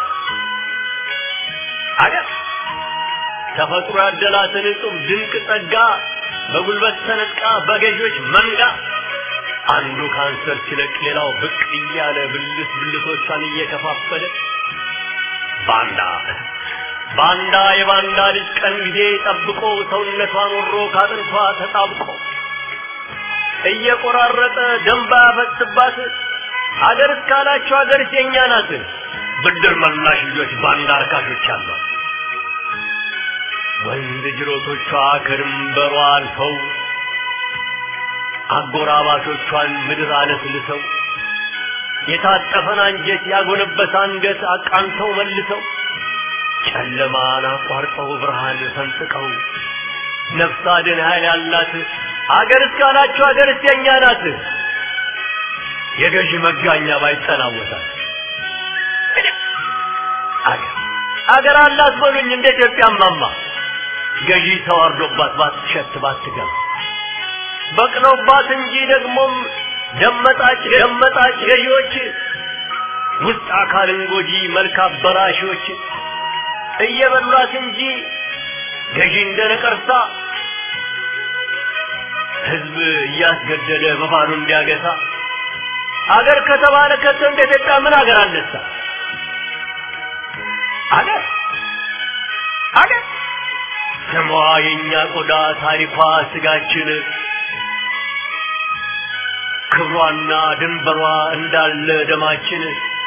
አገር ተፈጥሮ ያደላትን እጹብ ድንቅ ጸጋ በጉልበት ተነጥቃ በገዢዎች መንጋ አንዱ ካንሰር ሲለቅ ሌላው ብቅ እያለ ብልት ብልቶቿን እየከፋፈለ ባንዳ ባንዳ የባንዳ ልጅ ቀን ጊዜ ጠብቆ ሰውነቷን ወሮ ካጥንቷ ተጣብቆ እየቆራረጠ ደንባ ያፈስባት አገር እስካላችሁ አገር የኛ ናት። ብድር መላሽ ልጆች ባንዳ አርካሾች አሏት። ወንዝ ጅሮቶቿ ከድንበሯ አልፈው አጎራባቾቿን ምድር አለስልሰው የታጠፈን አንጀት ያጎነበሰ አንገት አቃንተው መልሰው ጨለማን አቋርጠው ብርሃን ፈንጥቀው ነፍስ አድን ኃይል ያላት አገር እስካላችሁ አገር የኛ ናት። የገዢ መጋኛ ባይጠናወታል አገር አገር አላት በሉኝ እንደ ኢትዮጵያ ማማ ገዢ ተዋርዶባት ባትሸት ባትገባ በቅለውባት እንጂ ደግሞም ደመጣጭ ደመጣጭ ገዢዎች ውስጥ አካልን ጎጂ መልክ አበላሾች እየበሏት እንጂ ገዢ እንደ ነቀርሳ ህዝብ እያስገደለ በባሉ እንዲያገሳ አገር ከተባለ ከቶ እንደ ኢትዮጵያ ምን አገር አነሳ? አገር አገር ስሟ የእኛ ቆዳ ታሪኳ ስጋችን ክብሯና ድንበሯ እንዳለ ደማችን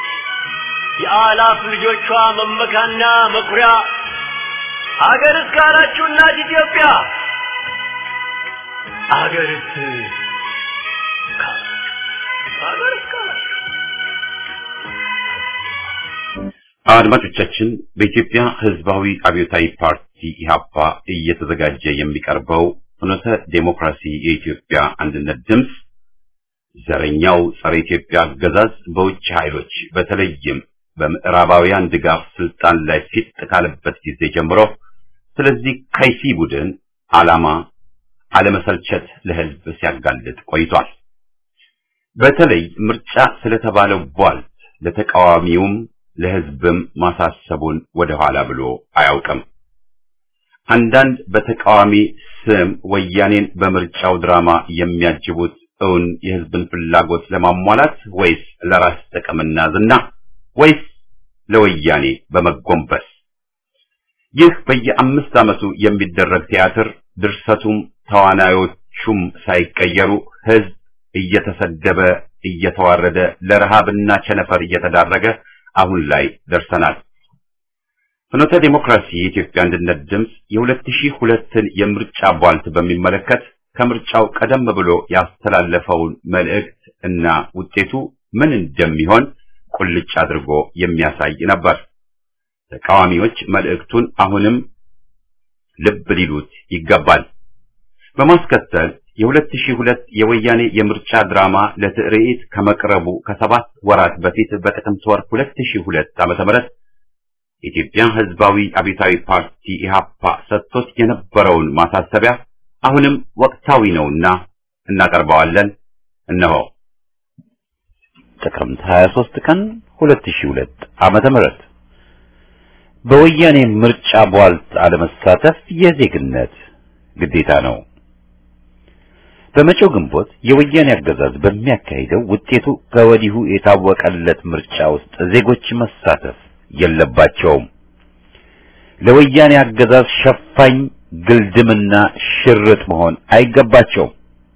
የአላፍ ልጆቿ መመካና መኩሪያ አገር እስካላችሁ እናት ኢትዮጵያ አገርስ አገር እስካላችሁ አድማጮቻችን በኢትዮጵያ ሕዝባዊ አብዮታዊ ፓርቲ ኢህአፓ እየተዘጋጀ የሚቀርበው ፍኖተ ዴሞክራሲ የኢትዮጵያ አንድነት ድምፅ ዘረኛው ጸረ ኢትዮጵያ አገዛዝ በውጭ ኃይሎች በተለይም በምዕራባውያን ድጋፍ ስልጣን ላይ ፊት ካለበት ጊዜ ጀምሮ ስለዚህ ከይሲ ቡድን ዓላማ አለመሰልቸት ለህዝብ ሲያጋልጥ ቆይቷል። በተለይ ምርጫ ስለተባለው ቧልት ለተቃዋሚውም ለህዝብም ማሳሰቡን ወደ ኋላ ብሎ አያውቅም። አንዳንድ በተቃዋሚ ስም ወያኔን በምርጫው ድራማ የሚያጅቡት እውን የህዝብን ፍላጎት ለማሟላት ወይስ ለራስ ጥቅምና ዝና ወይስ ለወያኔ በመጎንበስ? ይህ በየአምስት ዓመቱ የሚደረግ ቲያትር ድርሰቱም ተዋናዮቹም ሳይቀየሩ ህዝብ እየተሰደበ እየተዋረደ ለረሃብና ቸነፈር እየተዳረገ አሁን ላይ ደርሰናል። ፍኖተ ዲሞክራሲ የኢትዮጵያ አንድነት ድምፅ የ2002ን የምርጫ ቧልት በሚመለከት ከምርጫው ቀደም ብሎ ያስተላለፈውን መልእክት እና ውጤቱ ምን እንደሚሆን ቁልጭ አድርጎ የሚያሳይ ነበር። ተቃዋሚዎች መልእክቱን አሁንም ልብ ሊሉት ይገባል። በማስከተል የ2002 የወያኔ የምርጫ ድራማ ለትርኢት ከመቅረቡ ከሰባት ወራት በፊት በጥቅምት ወር 2002 ዓመተ ምህረት የኢትዮጵያ ሕዝባዊ አብዮታዊ ፓርቲ ኢህአፓ ሰጥቶት የነበረውን ማሳሰቢያ አሁንም ወቅታዊ ነውና እናቀርበዋለን። እነሆ ጥቅምት 23 ቀን 2002 ዓመተ ምህረት በወያኔ ምርጫ ቧልት አለመሳተፍ የዜግነት ግዴታ ነው። በመጪው ግንቦት የወያኔ አገዛዝ በሚያካሂደው ውጤቱ ከወዲሁ የታወቀለት ምርጫ ውስጥ ዜጎች መሳተፍ የለባቸውም። ለወያኔ አገዛዝ ሸፋኝ ግልድምና ሽርጥ መሆን አይገባቸውም።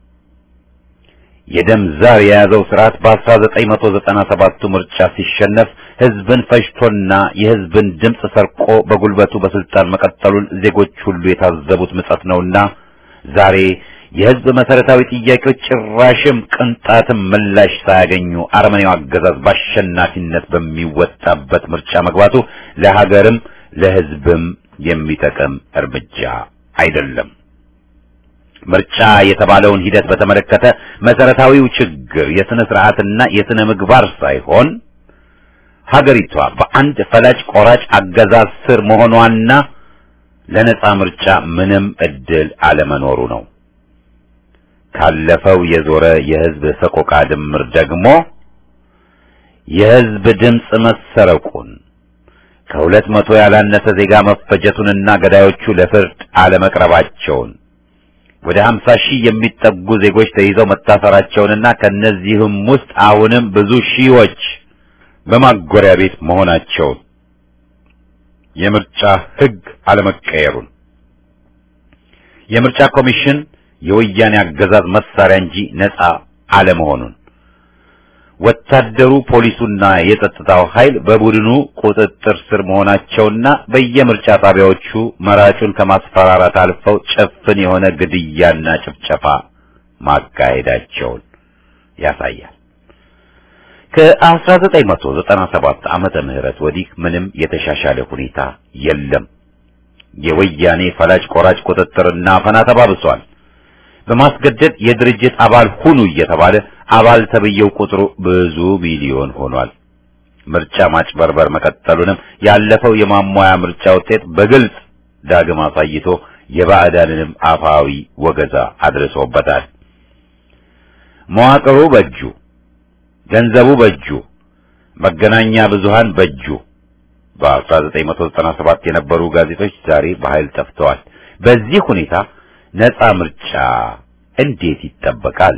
የደም ዛር የያዘው ስርዓት በ1997ቱ ምርጫ ሲሸነፍ ህዝብን ፈጅቶና የህዝብን ድምፅ ሰርቆ በጉልበቱ በስልጣን መቀጠሉን ዜጎች ሁሉ የታዘቡት ምጸት ነውና ዛሬ የህዝብ መሰረታዊ ጥያቄዎች ጭራሽም ቅንጣትም ምላሽ ሳያገኙ አረመኔው አገዛዝ በአሸናፊነት በሚወጣበት ምርጫ መግባቱ ለሀገርም ለህዝብም የሚጠቅም እርምጃ አይደለም። ምርጫ የተባለውን ሂደት በተመለከተ መሰረታዊው ችግር የስነ ስርዓትና የስነ ምግባር ሳይሆን ሀገሪቷ በአንድ ፈላጭ ቆራጭ አገዛዝ ስር መሆኗና ለነጻ ምርጫ ምንም እድል አለመኖሩ ነው። ካለፈው የዞረ የህዝብ ሰቆቃ ድምር ደግሞ የህዝብ ድምፅ መሰረቁን ከሁለት መቶ ያላነሰ ዜጋ መፈጀቱንና ገዳዮቹ ለፍርድ አለመቅረባቸውን ወደ 50 ሺህ የሚጠጉ ዜጎች ተይዘው መታሰራቸውንና ከነዚህም ውስጥ አሁንም ብዙ ሺዎች በማጎሪያ ቤት መሆናቸውን የምርጫ ህግ አለመቀየሩን የምርጫ ኮሚሽን የወያኔ አገዛዝ መሳሪያ እንጂ ነፃ አለመሆኑን ወታደሩ፣ ፖሊሱና የጸጥታው ኃይል በቡድኑ ቁጥጥር ስር መሆናቸውና በየምርጫ ጣቢያዎቹ መራጩን ከማስፈራራት አልፈው ጭፍን የሆነ ግድያና ጭፍጨፋ ማካሄዳቸውን ያሳያል። ከ1997 ዓመተ ምህረት ወዲህ ምንም የተሻሻለ ሁኔታ የለም። የወያኔ ፈላጭ ቆራጭ ቁጥጥርና አፈና ተባብሷል። በማስገደድ የድርጅት አባል ሁኑ እየተባለ አባል ተብየው ቁጥሩ ብዙ ሚሊዮን ሆኗል። ምርጫ ማጭበርበር መቀጠሉንም ያለፈው የማሟያ ምርጫ ውጤት በግልጽ ዳግም አሳይቶ የባዕዳንንም አፋዊ ወገዛ አድርሶበታል። መዋቅሩ በእጁ፣ ገንዘቡ በእጁ፣ መገናኛ ብዙሃን በእጁ። በ1997 የነበሩ ጋዜጦች ዛሬ በኃይል ጠፍተዋል። በዚህ ሁኔታ ነፃ ምርጫ እንዴት ይጠበቃል?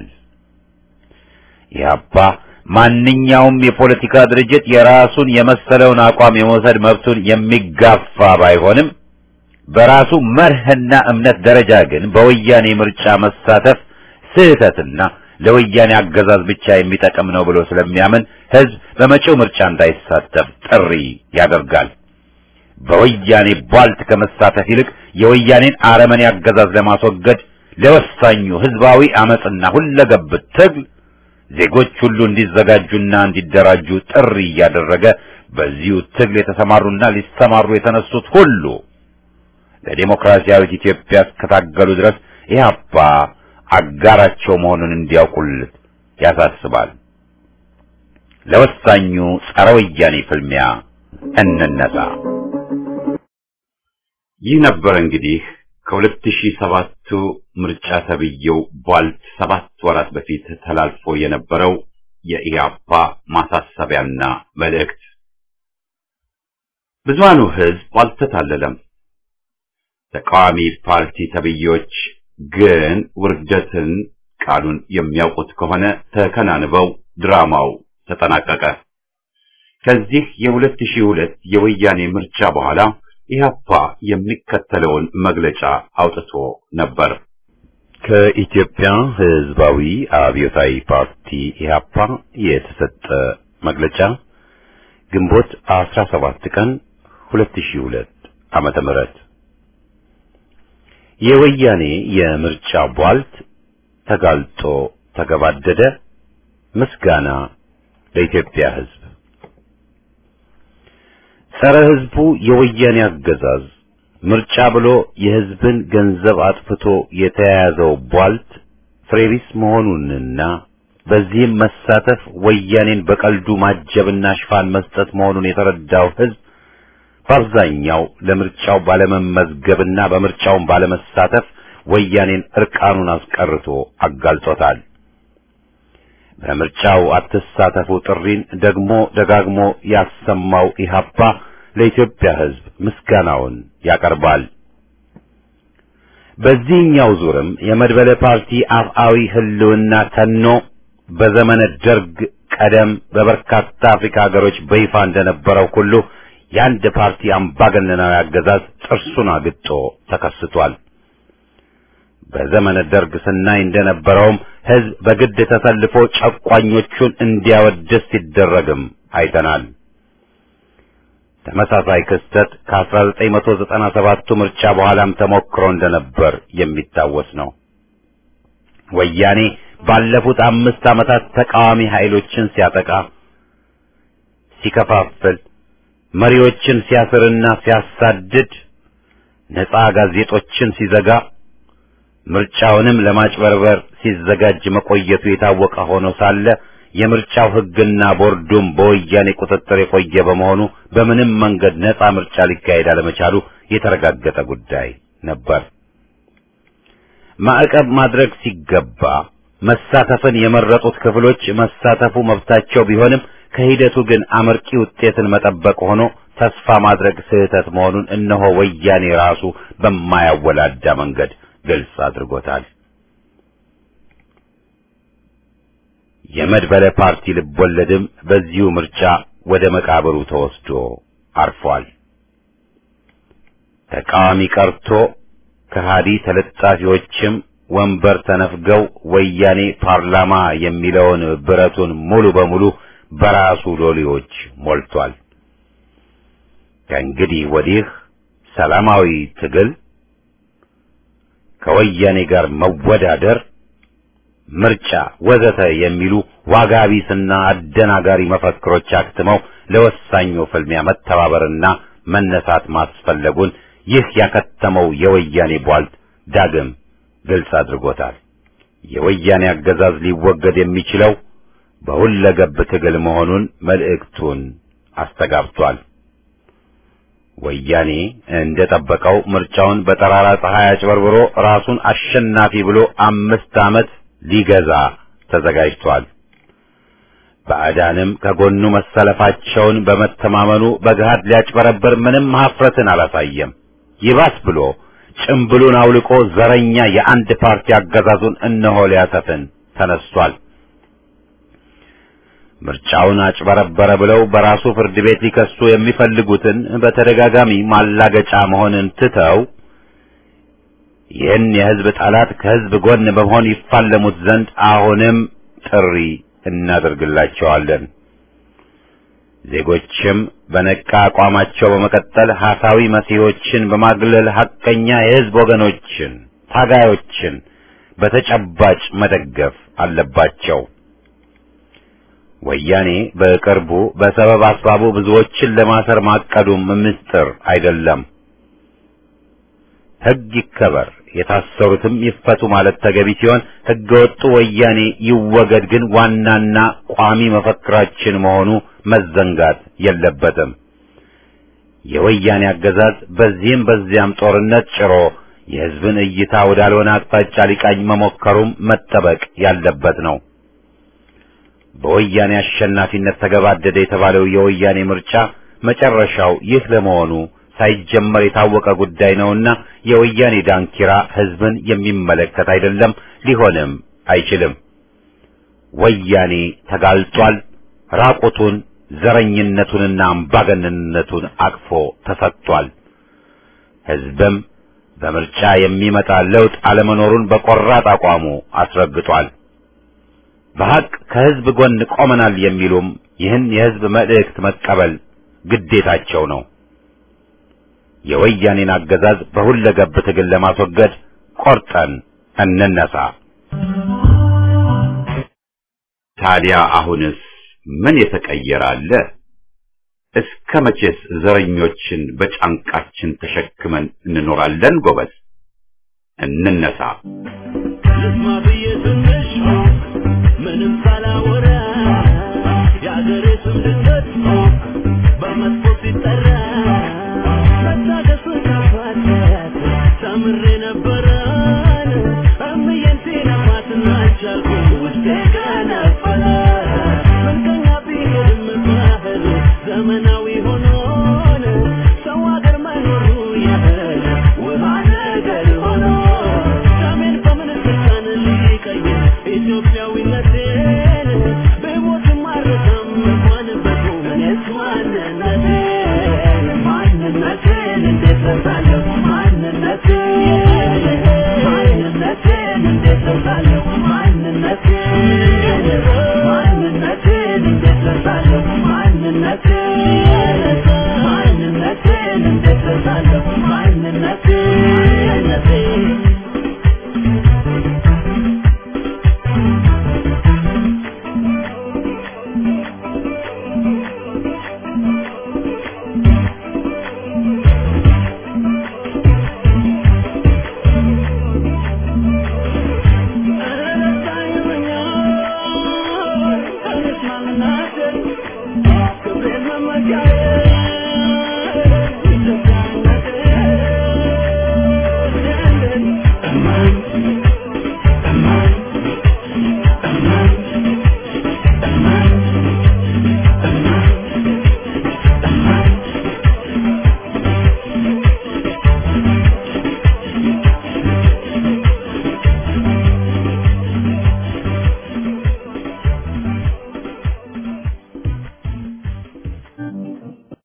ኢህአፓ ማንኛውም የፖለቲካ ድርጅት የራሱን የመሰለውን አቋም የመውሰድ መብቱን የሚጋፋ ባይሆንም በራሱ መርህና እምነት ደረጃ ግን በወያኔ ምርጫ መሳተፍ ስህተትና ለወያኔ አገዛዝ ብቻ የሚጠቅም ነው ብሎ ስለሚያምን ህዝብ በመጪው ምርጫ እንዳይሳተፍ ጥሪ ያደርጋል። በወያኔ ቧልት ከመሳተፍ ይልቅ የወያኔን አረመኔ አገዛዝ ለማስወገድ ለወሳኙ ህዝባዊ አመጽና ሁለገብ ትግል ዜጎች ሁሉ እንዲዘጋጁና እንዲደራጁ ጥሪ እያደረገ በዚሁ ትግል የተሰማሩና ሊሰማሩ የተነሱት ሁሉ ለዲሞክራሲያዊት ኢትዮጵያ እስከታገሉ ድረስ ኢህአፓ አጋራቸው መሆኑን እንዲያውቁልት ያሳስባል። ለወሳኙ ጸረ ወያኔ ፍልሚያ እንነሳ። ይህ ነበር እንግዲህ ከ2007ቱ ምርጫ ተብዬው ቧልት ሰባት ወራት በፊት ተላልፎ የነበረው የኢህአፓ ማሳሰቢያና መልእክት። ብዙሃኑ ህዝብ አልተታለለም። ተቃዋሚ ፓርቲ ተብዬዎች ግን ውርደትን ቃሉን የሚያውቁት ከሆነ ተከናንበው ድራማው ተጠናቀቀ። ከዚህ የ2002 የወያኔ ምርጫ በኋላ ኢህአፓ የሚከተለውን መግለጫ አውጥቶ ነበር። ከኢትዮጵያ ህዝባዊ አብዮታዊ ፓርቲ ኢህአፓ የተሰጠ መግለጫ ግንቦት 17 ቀን 2002 ዓመተ ምህረት የወያኔ የምርጫ ቧልት ተጋልጦ ተገባደደ። ምስጋና ለኢትዮጵያ ህዝብ። ጸረ ህዝቡ የወያኔ አገዛዝ ምርጫ ብሎ የህዝብን ገንዘብ አጥፍቶ የተያያዘው ቧልት ፍሬቢስ መሆኑንና በዚህም መሳተፍ ወያኔን በቀልዱ ማጀብና ሽፋን መስጠት መሆኑን የተረዳው ህዝብ በአብዛኛው ለምርጫው ባለመመዝገብና በምርጫውን ባለመሳተፍ ወያኔን እርቃኑን አስቀርቶ አጋልጦታል። በምርጫው አትሳተፉ ጥሪን ደግሞ ደጋግሞ ያሰማው ኢህአፓ ለኢትዮጵያ ህዝብ ምስጋናውን ያቀርባል። በዚህኛው ዙርም የመድበለ ፓርቲ አፍአዊ ህልውና ተኖ በዘመነ ደርግ ቀደም በበርካታ አፍሪካ ሀገሮች በይፋ እንደነበረው ሁሉ የአንድ ፓርቲ አምባገነናዊ አገዛዝ ጥርሱን አግጦ ተከስቷል። በዘመነ ደርግ ስናይ እንደነበረውም ህዝብ በግድ ተሰልፎ ጨቋኞቹን እንዲያወድስ ሲደረግም አይተናል። ተመሳሳይ ክስተት ከ1997ቱ ምርጫ በኋላም ተሞክሮ እንደነበር የሚታወስ ነው። ወያኔ ባለፉት አምስት ዓመታት ተቃዋሚ ኃይሎችን ሲያጠቃ፣ ሲከፋፍል፣ መሪዎችን ሲያስርና ሲያሳድድ፣ ነፃ ጋዜጦችን ሲዘጋ፣ ምርጫውንም ለማጭበርበር ሲዘጋጅ መቆየቱ የታወቀ ሆኖ ሳለ የምርጫው ህግና ቦርዱም በወያኔ ቁጥጥር የቆየ በመሆኑ በምንም መንገድ ነፃ ምርጫ ሊካሄድ አለመቻሉ የተረጋገጠ ጉዳይ ነበር። ማዕቀብ ማድረግ ሲገባ መሳተፍን የመረጡት ክፍሎች መሳተፉ መብታቸው ቢሆንም ከሂደቱ ግን አመርቂ ውጤትን መጠበቅ ሆኖ ተስፋ ማድረግ ስህተት መሆኑን እነሆ ወያኔ ራሱ በማያወላዳ መንገድ ግልጽ አድርጎታል። የመድበለ ፓርቲ ልቦለድም በዚሁ ምርጫ ወደ መቃብሩ ተወስዶ አርፏል። ተቃዋሚ ቀርቶ ከሃዲ ተለጣፊዎችም ወንበር ተነፍገው ወያኔ ፓርላማ የሚለውን ብረቱን ሙሉ በሙሉ በራሱ ሎሌዎች ሞልቷል። ከእንግዲህ ወዲህ ሰላማዊ ትግል ከወያኔ ጋር መወዳደር ምርጫ ወዘተ የሚሉ ዋጋ ቢስና አደናጋሪ መፈክሮች አክትመው ለወሳኙ ፍልሚያ መተባበርና መነሳት ማስፈለጉን ይህ ያከተመው የወያኔ ቧልት ዳግም ግልጽ አድርጎታል። የወያኔ አገዛዝ ሊወገድ የሚችለው በሁለገብ ትግል መሆኑን መልእክቱን አስተጋብቷል። ወያኔ እንደጠበቀው ምርጫውን በጠራራ ፀሐይ አጭበርብሮ ራሱን አሸናፊ ብሎ አምስት ዓመት ሊገዛ ተዘጋጅቷል። ባዕዳንም ከጎኑ መሰለፋቸውን በመተማመኑ በገሃድ ሊያጭበረብር ምንም ሀፍረትን አላሳየም። ይባስ ብሎ ጭምብሉን አውልቆ ዘረኛ የአንድ ፓርቲ አገዛዙን እነሆ ሊያሰፍን ተነስቷል። ምርጫውን አጭበረበረ ብለው በራሱ ፍርድ ቤት ሊከሱ የሚፈልጉትን በተደጋጋሚ ማላገጫ መሆንን ትተው ይህን የሕዝብ ጠላት ከሕዝብ ጎን በመሆን ይፋለሙት ዘንድ አሁንም ጥሪ እናደርግላቸዋለን። ዜጎችም በነቃ አቋማቸው በመቀጠል ሐሳዊ መሲሖችን በማግለል ሐቀኛ የሕዝብ ወገኖችን፣ ታጋዮችን በተጨባጭ መደገፍ አለባቸው። ወያኔ በቅርቡ በሰበብ አስባቡ ብዙዎችን ለማሰር ማቀዱም ምስጢር አይደለም። ሕግ ይከበር፣ የታሰሩትም ይፈቱ ማለት ተገቢ ሲሆን ሕገ ወጡ ወያኔ ይወገድ ግን ዋናና ቋሚ መፈክራችን መሆኑ መዘንጋት የለበትም። የወያኔ አገዛዝ በዚህም በዚያም ጦርነት ጭሮ የሕዝብን እይታ ወዳልሆነ አቅጣጫ ሊቃኝ መሞከሩም መጠበቅ ያለበት ነው። በወያኔ አሸናፊነት ተገባደደ የተባለው የወያኔ ምርጫ መጨረሻው ይህ ለመሆኑ ሳይጀመር የታወቀ ጉዳይ ነውና የወያኔ ዳንኪራ ሕዝብን የሚመለከት አይደለም፣ ሊሆንም አይችልም። ወያኔ ተጋልጧል። ራቁቱን ዘረኝነቱንና አምባገነንነቱን አቅፎ ተሰጥቷል። ሕዝብም በምርጫ የሚመጣ ለውጥ አለመኖሩን በቆራጥ አቋሙ አስረግጧል። በሐቅ ከሕዝብ ጎን ቆመናል የሚሉም ይህን የሕዝብ መልእክት መቀበል ግዴታቸው ነው። የወያኔን አገዛዝ በሁለገብ ትግል ለማስወገድ ቆርጠን እንነሳ። ታዲያ አሁንስ ምን የተቀየረ አለ? እስከ መቼስ ዘረኞችን በጫንቃችን ተሸክመን እንኖራለን? ጎበዝ እንነሳ። ልስማ ብዬ ትንሽ ምንም ሳላወራ የአገሬ ስም ድንገት በመጥፎ ሲጠራ መታገሱን ካፋት ተምሬ ነበረን እምዬን ሲነፋትና ቻልኩ ውስጤ ገነፈለ ምንተኛ ቢሄድም ባህል ዘመናዊ ሆኖን ሰው አገር መኖሩ ያህል ውሃ ነገር ሆኖ ሰሜን በምን ስልጣን ሊቀይር ኢትዮጵያዊነቴን በሞትም አልረሳም እንኳን በቁም እኔስ ማንነቴን ማንነቴን እንዴት ረሳለሁ ማንነቴን ማንነቴን እንዴት ረሳለሁ ማንነቴን ማንነቴን እንዴት ረሳለሁ ማንነቴን ማንነቴን እንዴት ረሳለሁ